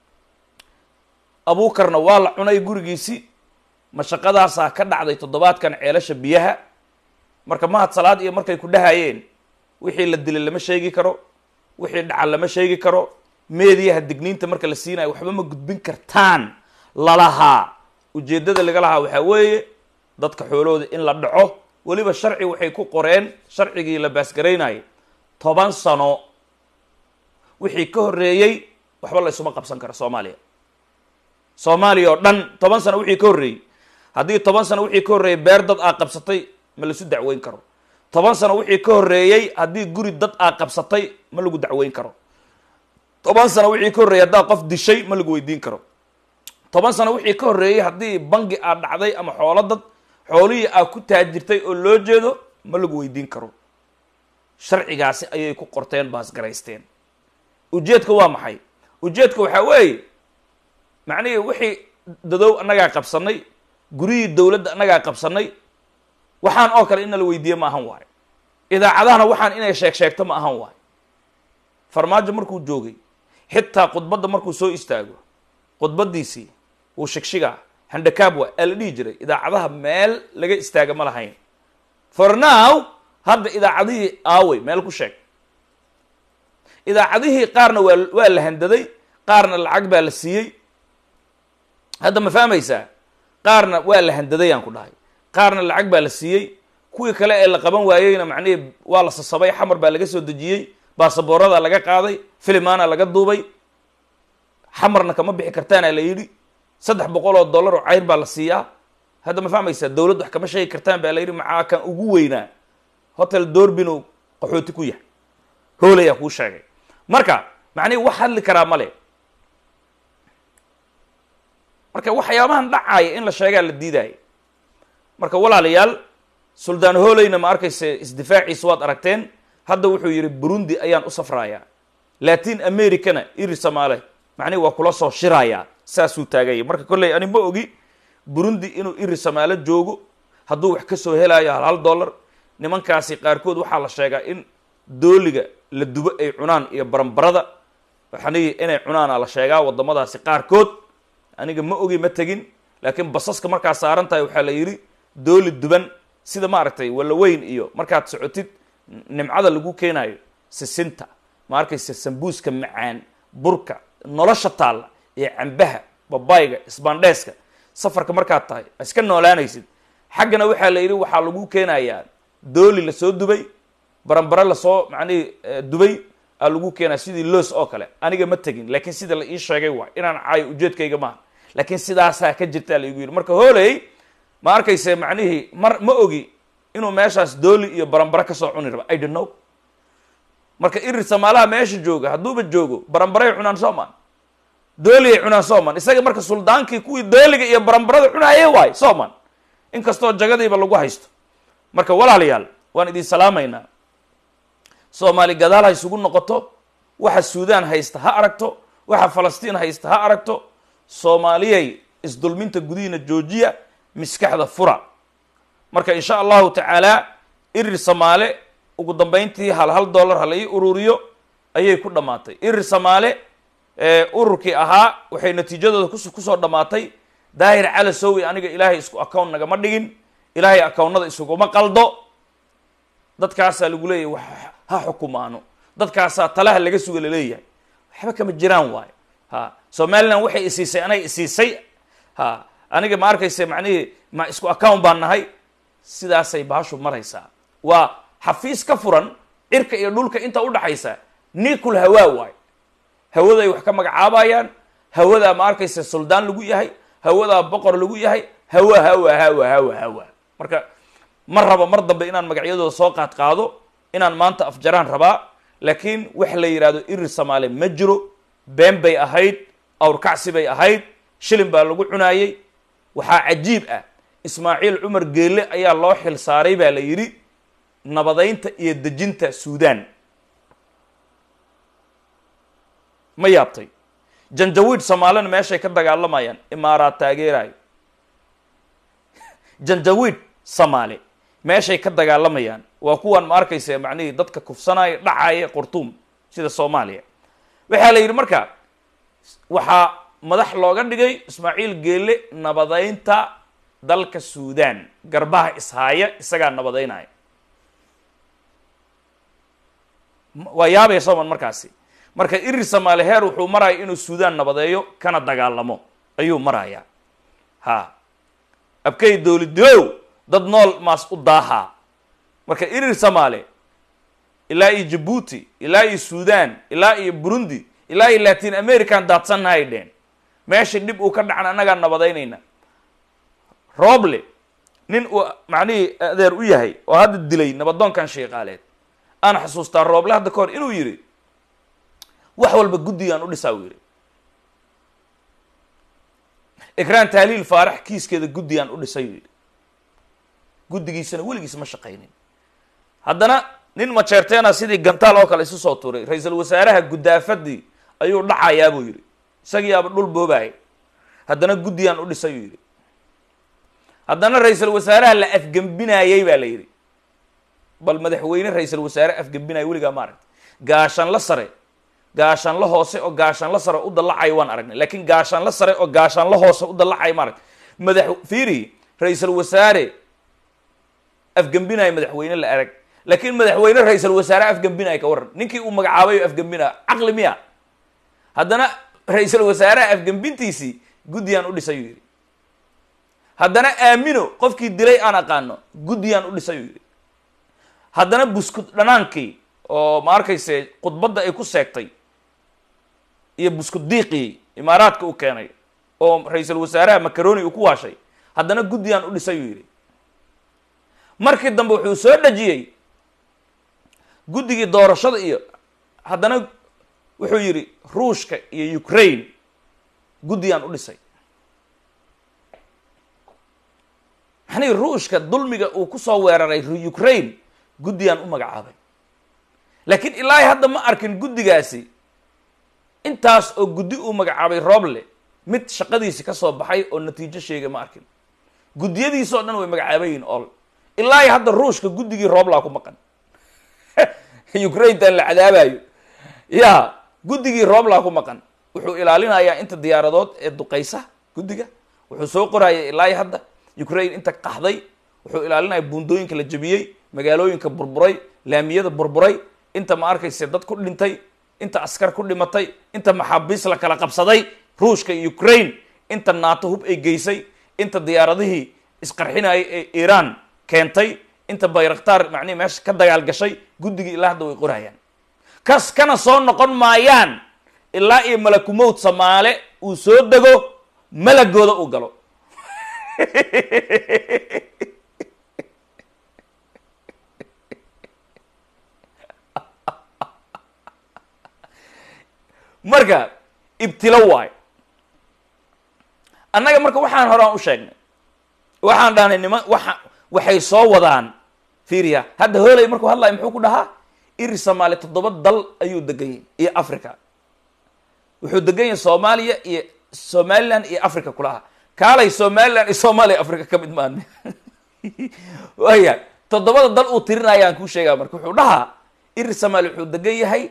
abuukarna waa la cunay gurigiisi mashaqadaasaa ka dhacday toddobaadkan ceelasha biyaha marka mahad salaad iyo markay ku dhahayeen wixii la dilay lama sheegi karo wixii dhaca lama sheegi karo meediyaha digniinta marka la siinayo waxba ma gudbin kartaan lalahaa ujeeddada laga lahaa waxaa weeye dadka xoolahooda in la dhaco weliba sharci waxay ku qoreen sharcigii la baasgaraynayay toban sano wixii ka horreeyey waxba la ysuma qabsan karo soomaaliya soomaaliya oo dhan toban sano wixii ka horreeyey haddii toban sano wixii ka horreeyey beer dad aa qabsatay ma laisu dacweyn karo toban sano wixii ka horreeyey haddii guri dad aa qabsatay ma lagu dacweyn karo toban sano wixii ka horreeyey haddaad qof dishay ma lagu weydiin karo toban sano wixii ka horreeyey haddii bangi aad dhacday ama xoolo dad xoolihii aad ku taajirtay oo loo jeedo ma lagu weydiin karo sharcigaasi ayay ku qorteen baasgaraysteen ujeedka waa maxay ujeedka waxaa weeye macnihii wixii dadow annagaa qabsanay guryihii dowladda annagaa qabsanay waxaan oo kale in la weydiiye ma ahan waayo idaacadahana waxaan inay sheeg sheegto ma ahan waayo farmaajo markuu joogay xitaa khudbadda markuu soo istaago khudbaddiisii wuu shigshigaa handakaab waa aa la dhihi jiray idaacadaha meel laga istaaga ma lahayn for now hadda idaacadihii aawey meel ku sheeg idaacadihii qaarna waa waa la handaday qaarna lacag baa la siiyey hadda ma fahmaysaa qaarna waa la handaday aan ku dhahay qaarna lacag baa la siiyey kuwii kale ee la qaban waayeyna macnihii waa la sasabay xamar baa laga soo dejiyey baasaboorada laga qaaday filimaana laga duubay xamarna kama bixi kartaana la yidhi saddex boqol oo dollar oo cayr baa la siiyaa hadda ma fahmaysaa dowladd wax kama sheegi kartaan baa la yidhi macaa kan ugu weynaa hotel doorbinu qaxooti ku yahay hoolayaa kuu sheegay marka macnihi wax hadli karaa male marka waxyaabahan dhacaaya in la sheegaa la diidaya marka walaalayaal suldaan hooleyna ma arkayse isdifaaciisa waad aragteen hadda wuxuu yidhi burundi ayaan u safrayaa latin americana iri samaale macnihi waa kula soo shirayaa saasuu taagaya marka kolley ani ma ogi burundi inuu iri samaalo joogo hadduu wax ka soo helaayo hal hal dollar nimankaasi qaarkood waxaa la sheegaa in dooliga la dubo ay cunaan iyo baranbarada waxani inay cunaana la sheegaa waddamadaasi qaarkood aniga ma ogi ma tegin laakiin basaska markaa saaran tahay waxaa la yidhi dooli duban sida maaragtay walaweyn iyo markaad socotid nimcada lagu keenayo sisinta ma arkaysa sambuuska macaan burka nolosha taalla iyo cambaha babayga isbaandheeska safarka markaad tahay iska noolaanaysid xaggana waxaa la yidhi waxaa lagu keenayaa dooli lasoo dubay baranbare lasoo macnihi dubay aa lagu keenaya sidii loos oo kale aniga ma tegin laakiin sida la ii sheegay waay inaan caayo ujeedkayga maaha laakiin sidaasaa ka jirtaa laigu yidhi marka hooley ma arkayse macnihii mar ma ogi inuu meeshaas dooli iyo baranbare kasoo cuni raba i don't know marka irir samaalaha meesha jooga hadduuba joogo baranbaray cunaan sooman dooliay cunaan sooman isaga marka suldaankii kuwii dooliga iyo baranbarada cunaayee waay sooman inkastoo jagadiiba lagu haysto marka walaalayaal waan idin salaamaynaa soomaali gadaal ha isugu noqoto waxa suudaan haysta ha aragto waxa falastiin haysta ha aragto soomaaliyay isdulminta gudihiina joojiya miskaxda fura marka insha allahu tacaala irir samaale ugu dambeyntii hal hal dollar ha la ii ururiyo ayay ku dhammaatay irir samaale ururkii ahaa waxay natiijadooda kus kusoo dhammaatay daahir cala sowi aniga ilaahay isku account nagama dhigin ilaahay accountnada isuguma qaldo dadkaasaa lagu leeyahay wax ha xukumaano dadkaasaa talaha laga suga laleeyahay waxba kama jiraan waayo ha somaliland waxay isiisay anay isiisay ha aniga ma arkaysa macnihii ma isku account baan nahay sidaasay baashu maraysaa waa xafiis ka furan cirka iyo dhulka inta udhaxaysa nikul hawaa waayo hawaday wax ka magacaabayaan hawadaa ma arkaysa suldaan lagu yahay hawadaa boqor lagu yahay hawa hawa hawa hawa hawa marka ma rabo mar dambe inaan magacyadooda soo qaad qaado inaan maanta afjaraan rabaa laakiin wax la yidhaahdo irir samaale ma jiro been bay ahayd awrkacsi bay ahayd shilin baa lagu cunaayey waxaa cajiib ah ismaaciil cumar geelle ayaa loo xil saaray baa la yidhi nabadaynta iyo dejinta suudaan ma yaabtay janjawiid soomaalina meeshay ka dagaalamayaan imaaraad taageerayo janjawiid soomaali meeshay ka dagaalamayaan waa kuwan ma arkaysa macnihii dadka kufsanaya dhacaya qurtuum sida soomaaliya waxaa la yidhi marka waxaa madax looga dhigay ismaaciil geelle nabadaynta dalka suudaan garbaha ishaaya isagaa nabadaynaya waa yaabaya sooman markaasi marka irir soomaali heer wuxuu maraya inuu suudaan nabadeeyo kana dagaalamo ayuu marayaa ha abkay dowladilow dad nool maas u daahaa marka irir soomaali ilaa iyo jabuuti ilaa iyo suudaan ilaa iyo burundi ilaa iyo latin american daadsannahay dheen meesha dhib uu ka dhacan annagaa nabadaynayna rooble nin uu macnihii adeer u yahay oo hadda dilay nabadoonkan sheeqaaleed aan xasuustaa rooble hadda ka hor inuu yidhi wax walba guddigaan u dhisaa uu yidhi ikraan tahliil faarax kiiskeeda guddigaan u dhisay uu yidhi guddigiisana weligiis ma shaqaynin haddana nin majeerteena sidii gantaal oo kale isu soo tuuray ra-iisul wasaaraha guddaafadii ayuu dhacayaa buu yidhi isagiiaba dhul boobaaya haddana guddigaan u dhisay uu yidhi haddana ra-iisul wasaaraha la afgembinaayey baa la yidhi bal madaxweyne ra-iisul wasaare afgembinaya weligaa ma aragta gaashanla sare gaashaanla hoose oo gaashaanla sare u dallacayo waan aragnay laakiin gaashaanla sare oo gaashaanla hoose u dallacayo ma aragta madax fiiri ra-iisul wasaare afgembinayo madaxweyne la arag laakiin madaxweyne ra-iisul wasaare afgembinayo ka waran ninkii uu magacaabay oo afgembinaya caqli miya haddana ra-iisul wasaaraha afgembintiisii guddiyaan u dhisay uu yidhi haddana aamino qofkii dilay aan aqaano guddiyaan u dhisay uu yidhi haddana buskud dhanaankii oo ma arkayse khudbadda ay ku seegtay iyo buskud diiqii imaaraadka u keenay oo ra-iisul wasaaraha macaroni uu ku waashay haddana guddiyaan u dhisay uu yidhi markii dambe wuxuu soo dhejiyey guddigii doorashada iyo haddana wuxuu yidhi ruushka iyo ukraine guddiyaan u dhisay maxanii ruushka dulmiga uu kusoo weeraray ukraine guddiyaan u magacaabay laakiin ilaahay hadda ma arkin guddigaasi intaas oo guddi uu magacaabay rooble mid shaqadiisi ka soo baxay oo natiijo sheegay ma arkin guddiyadiisoo dhan way magacaabayiin ol ilaahay hadda ruushka guddigii rooblaa ku maqan ukraintan la cadaabayo ya guddigii rooblaa ku maqan wuxuu ilaalinayaa inta diyaaradood ee duqaysa guddiga wuxuu soo qoraya ilaahay hadda ukraine inta qaxday wuxuu ilaalinaya buundooyinka la jebiyey magaalooyinka burburay laamiyada burburay inta ma arkayse dad ku dhintay inta askar ku dhimatay inta maxaabiis la kala qabsaday ruushka iyo ukraine inta naato hub ay geysay inta diyaaradihii isqarxinayay ee iiraan keentay inta bayraktaar macnihi meesha ka dagaal gashay guddigii ilaa hadda way qorayaan kas kana soo noqon maayaan ilaa iyo malakumowd samaale uu soo dego malagooda uu galo marka ibtilo waayo annaga marka waxaan horaan u sheegnay waxaan dhahnay niman waa waxay soo wadaan fiiriya hadda hooley markuu hadlayo muxuu ku dhahaa iri soomaaliya toddoba dal ayuu degan yahy iyo africa wuxuu degan yahay soomaaliya iyo somaliland iyo africa kulaha kaalay somaliland iyo soomaaliya africa ka mid maan waya toddobada dal uu tirinayaan kuu sheegaa marka wuxuu dhahaa iri soomaaliya wuxuu degan yahay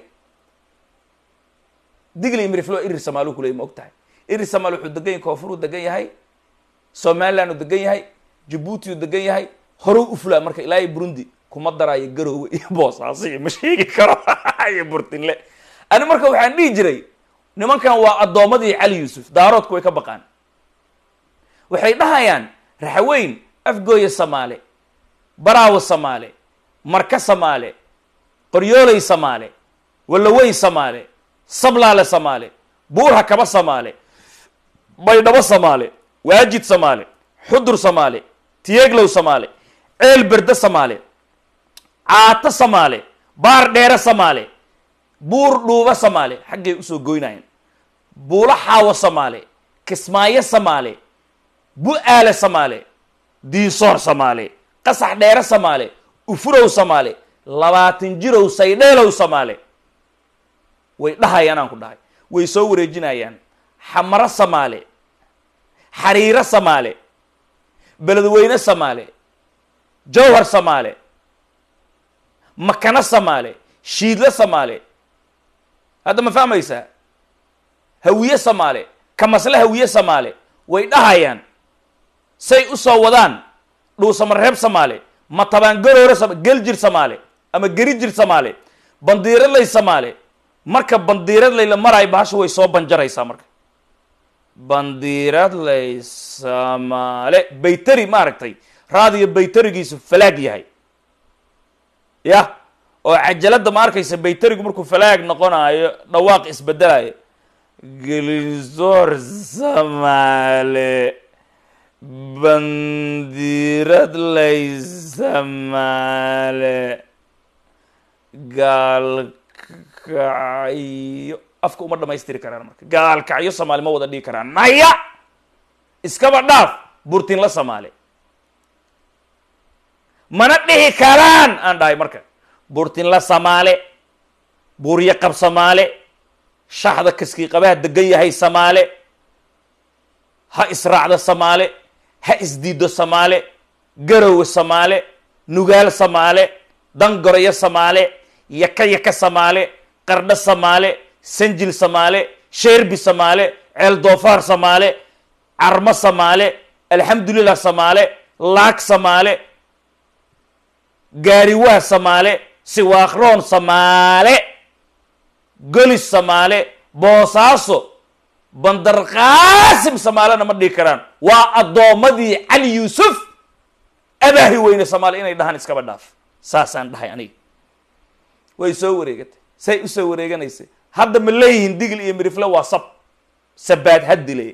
digli miriflo iri somaaliu kuley ma og tahay iri somaali wuxuu degan yahay koonfuruu degan yahay somaliland uu degan yahay jabuuti uu degan yahay horuu ufulaa marka ilaa iyo burundi kuma daraayo garoowe iyo boosaaso iyo ma sheegi karo iyo burtinle ani marka waxaan dhihi jiray nimankan waa addoommadii cali yuusuf daaroodku way ka baqaan waxay dhahayaan raxaweyn afgooya samaale baraawo samaale marka samaale qoryooley samaale wallawey samaale sablaale samaale buurha kaba samaale baydhabo samaale waajid samaale xudur samaale tiyeeglow samaale ceel berde samaale caato samaale baar dheere samaale buur dhuuba samaale xaggay usoo goynayeen buulo xaawo samaale kismaayo samaale bu-aale samaale diisoor samaale qasax dheere samaale ufurow samaale labaatan jirow saydheelow samaale way dhahayaan aan ku dhahay way soo wareejinayaan xamaro samaale xariiro samaale beledweyne samaale jawhar samaale makano samaale shiidle samaale hadda ma fahmaysaa hawiye samaale kamasle hawiye samaale way dhahayaan say u soo wadaan dhuusamareeb samaale matabaangaroore sama geljir samaale ama gerijir samaale bandiiradlay samaale marka bandiiradlay la maraayo bahasha way soo banjaraysaa marka bandiiradlay samaale bayteri maaragtay raadiyo bayterigiisu falaag yahay ya oo cajalada ma arkaysa bayterigu markuu falaag noqonayo dhawaaq isbedelayo gelisoor samaale bandiiradlay samaale gaalkacyo afka uma dhamaystiri karaan marka gaalkacyo samaali ma wada dhigi karaan maya iskaba dhaaf burtinla samaale mana dhihi karaan aan dhahay marka burtinla samaale buuryo qab samaale shaxda kaskii qabaha degan yahay samaale ha israacdo samaale ha isdiido samaale garowe samaale nugaal samaale dangoroyo samaale yaka yaka samaale qardho samaale sanjil samaale sheerbi samaale ceel doofaar samaale carmo samaale alxamdulilah samaale laag samaale gaariwaa samaale siwaakroon samaale golis samaale boosaaso bandar qaasim samaalena ma dhihi karaan waa addoommadii cali yuusuf abaahi weyne samaale inay dhahaan iskaba dhaaf saasaan dhahay aniga way soo wareegatay say usoo wareeganaysay hadda ma leeyihiin digil iyo mirifle waa sab sabaad hadile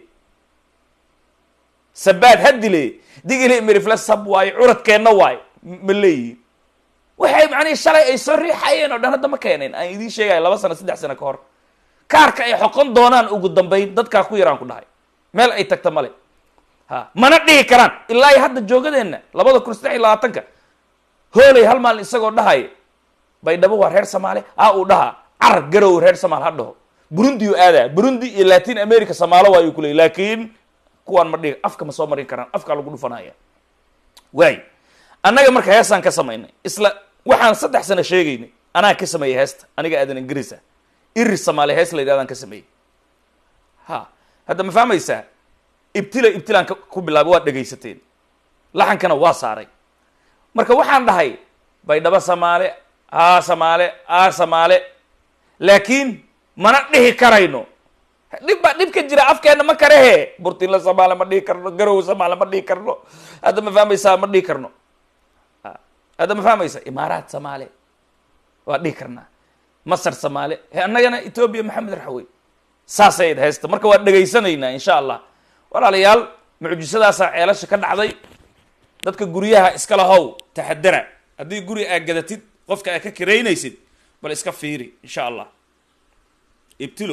sabaad hadile digil iyo mirifle sab waayo curadkeenna waayo ma leeyihiin waxay macnihi shalay ay soo riixayeen oo dhan hadda ma keeneen aan idiin sheegaya laba sano saddex sano ka hor kaarka ay xoqon doonaan ugu dambayn dadkaa ku yaraan ku dhahay meel ay tagta male ha mana dhihi karaan ilaa iyo hadda joogadeenna labada kun saddex iyo labaatanka hooley hal maalin isagoo dhahaya baydhabo waa reer soomaali a uu dhahaa carar garow reer somaal ha dhaho burundi uu aadaa burundi iyo latin america soomaalo waayuu ku leey laakiin kuwaan ma dhihi afka ma soo marin karaan afkaa lagu dhufanaya waay annaga marka heestaan ka samaynay isla waxaan saddex sano sheegaynay anaa ka sameeyey heesta aniga aadan ingiriisa iri soomaali hees la yidhahdaan ka sameeyey ha hadda ma fahmaysaa ibtila ibtilaan ka- ku bilaabay waad dhegaysateen laxankana waa saaray marka waxaan dhahay baydhabo samaale aa samaale aa samaale laakiin mana dhihi karayno dhib baa dhibka jira afkeenna ma karehe burtinla samaale ma dhihi karno garow samaale ma dhihi karno hadda ma fahmaysaa ma dhihi karno Ha, hadda ma fahmaysa imaaraat samaale waa dhihi karnaa masar samaale he annagana etoobiya maxamed raxawey saasay ayd haysta marka waa dhegaysanaynaa insha allah walaalayaal mucjisadaasaa ceelasha ka dhacday dadka guryaha iskala how taxadara haddii guri aad gadatid qofka aad ka kiraynaysid bal iska fiiri insha allah ibtilo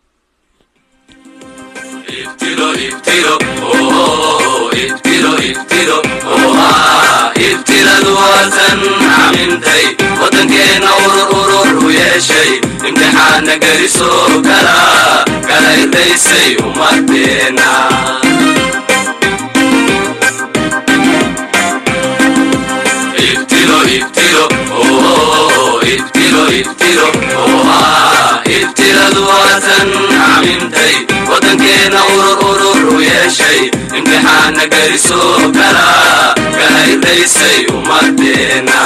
ibtilo ibtilo oh ibtilo ibtilo oha ibtiladu waatan camintay waddankeena urur urur u yeeshay imtixaana geliso kala kala irdaysay umadeena ibtilo ibtilo oh ibtilo ibtilo oha ibtiladu waatan camintay waddankeena urur urur u yeeshay imtixaana geliso kala kala irdaysay umadeena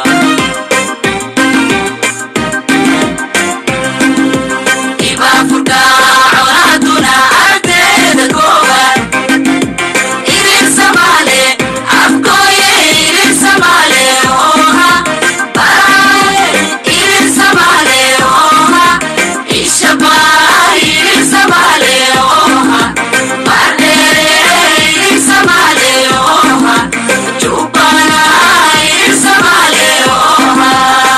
ibaafurka colaaduna ardeeda kooban irir samaale afkooye irir samaale oha baraale irir samaale oha ishaba irir samaale oha bardheere irir samaale oha jubana irir samaale oha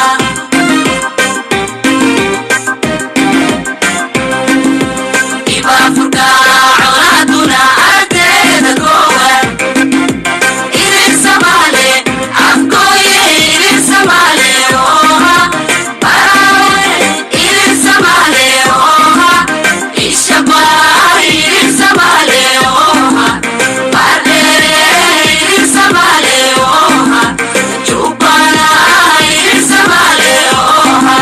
ibaafurka colaaduna ardeeda kooban irir samaale afkooye irir samaale oha baraale irir samaale oha ishaba irir samaale oha bardheere irir samaale oha jubana irir samaale oha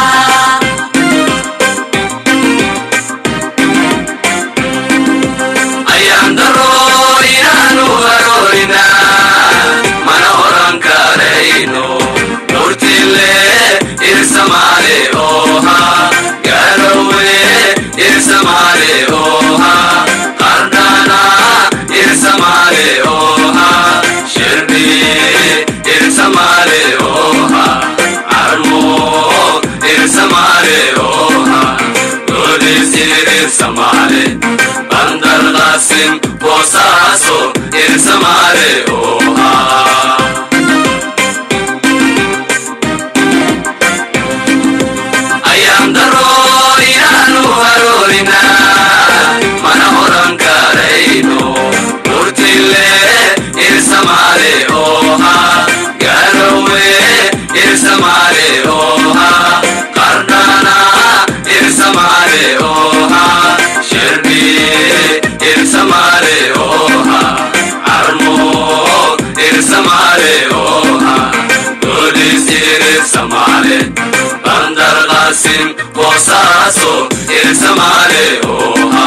ayaan daro inaanu haroorina mana oran karayno murtile irsamaale oha garowe irsamaale oha qardana irsamaale oha shirbi irsamaale oha armo irsamaale oha Polis irsamale Bandar Qasim Bosaso irsamale oha ayaan daro inaanu haroorina mana oran karayno murtile irsamale oha garowe irsamale oha qardana irsamale oha shirbi irsamale oha armo irsamale oha polis irsamale bandar qasim bosaso irsamale oha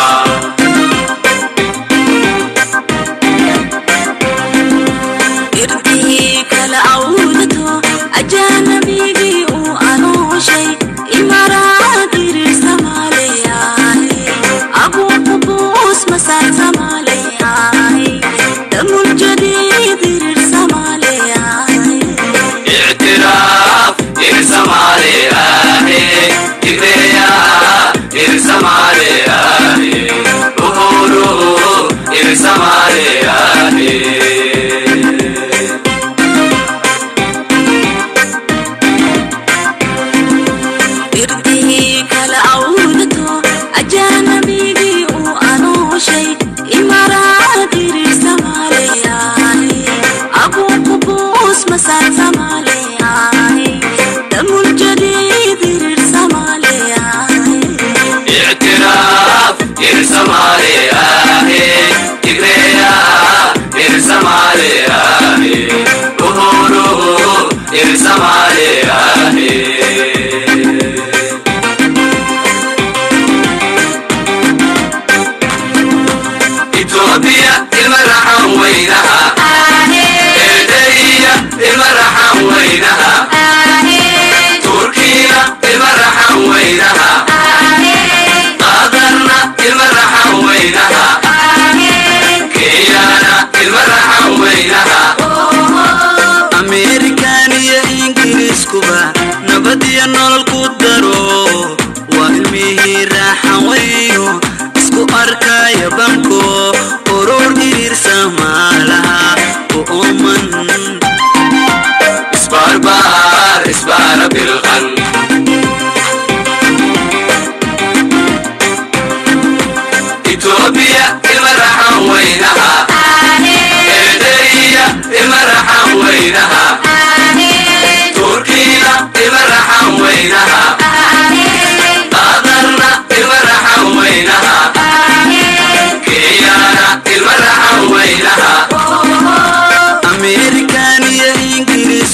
irdihii kala awdato ajaanabigii uu anooshay imaraad irir samaaleyahay abuuka buus masar samaaleyahay damul jadiid irir samaaleyahay اعتراف ارسمالي آهي كبريا ارسمالي آهي ظهوره ارسمالي آهي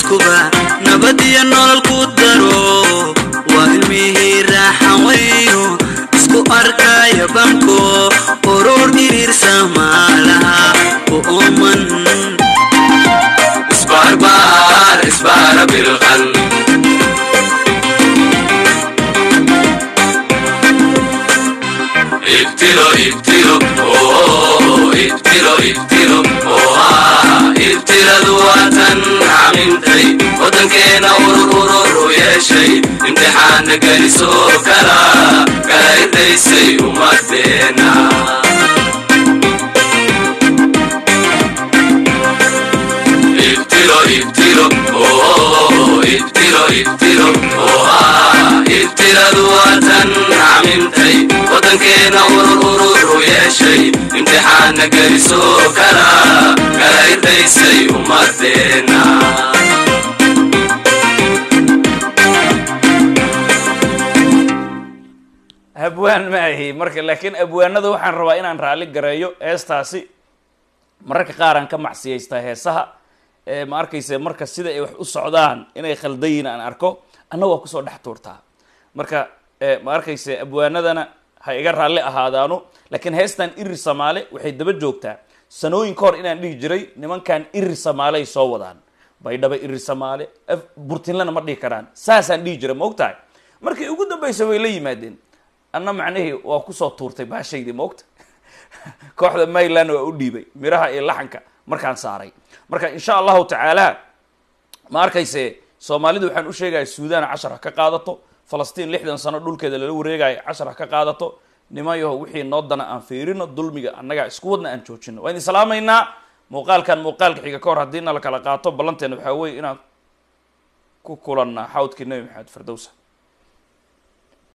qoyskuba nabad iyo nolol ku daro waa ilmihii raaxan weyno isku arkaya banko urur iriirsa maalaha u ooman isbaarbaar isbaara bilqan ibtilo ibtilo oo ibtilo ibtilo oo ah ibtiladu waatan camintay waddankeena urur urur u yeeshay imtixaana gelisoo kala kala irdaysay ummadeena ibtilo ibtilo oo ibtilo ibtilo oo ah ibtiladu waatan camintay waddankeena urur urur u yeeshay imtixaana gelisoo kala kala irdaysay ummadeena abwaan ma ahi marka laakiin abwaanada waxaan rabaa inaan raalli gareeyo heestaasi mararka qaar aan ka macsiyaystaa heesaha ee ma arkayse marka sida ay wax u socdaan inay khaldayin aan arko anna waa kusoo dhex tuurtaa marka eh, ma arkayse abwaanadana ha iga raalli ahaadaano laakiin heestan irir samaale waxay daba joogtaa sanooyin ka hor inaan dhihi jiray nimankan irir samaale ay soo wadaan baydhaba irir samaale af- burtinlana ma dhihi karaan saasaan dhihi jiray ma ogtahay markii ugu dambaysa way la yimaadeen anna macnihii waa kusoo tuurtay baashaydii ma ogta kooxda mayland waa u dhiibay miraha iyo laxanka markaan saaray marka insha allahu tacaala ma arkayse soomaalidu waxaan u sheegaya suudaan cashar ha ka qaadato falastiin lixdan sano dhulkeeda lala wareegayo cashar ha ka qaadato nimayaho wixii noo dana aan fiirino dulmiga annaga isku wadna aan joojino waan idin salaamaynaa muuqaalkan muuqaalka xiga ka hor haddii na la kala qaato ballanteena waxaa weeye inaan ku kulannaa xawdkii nebi maxamed firdowsa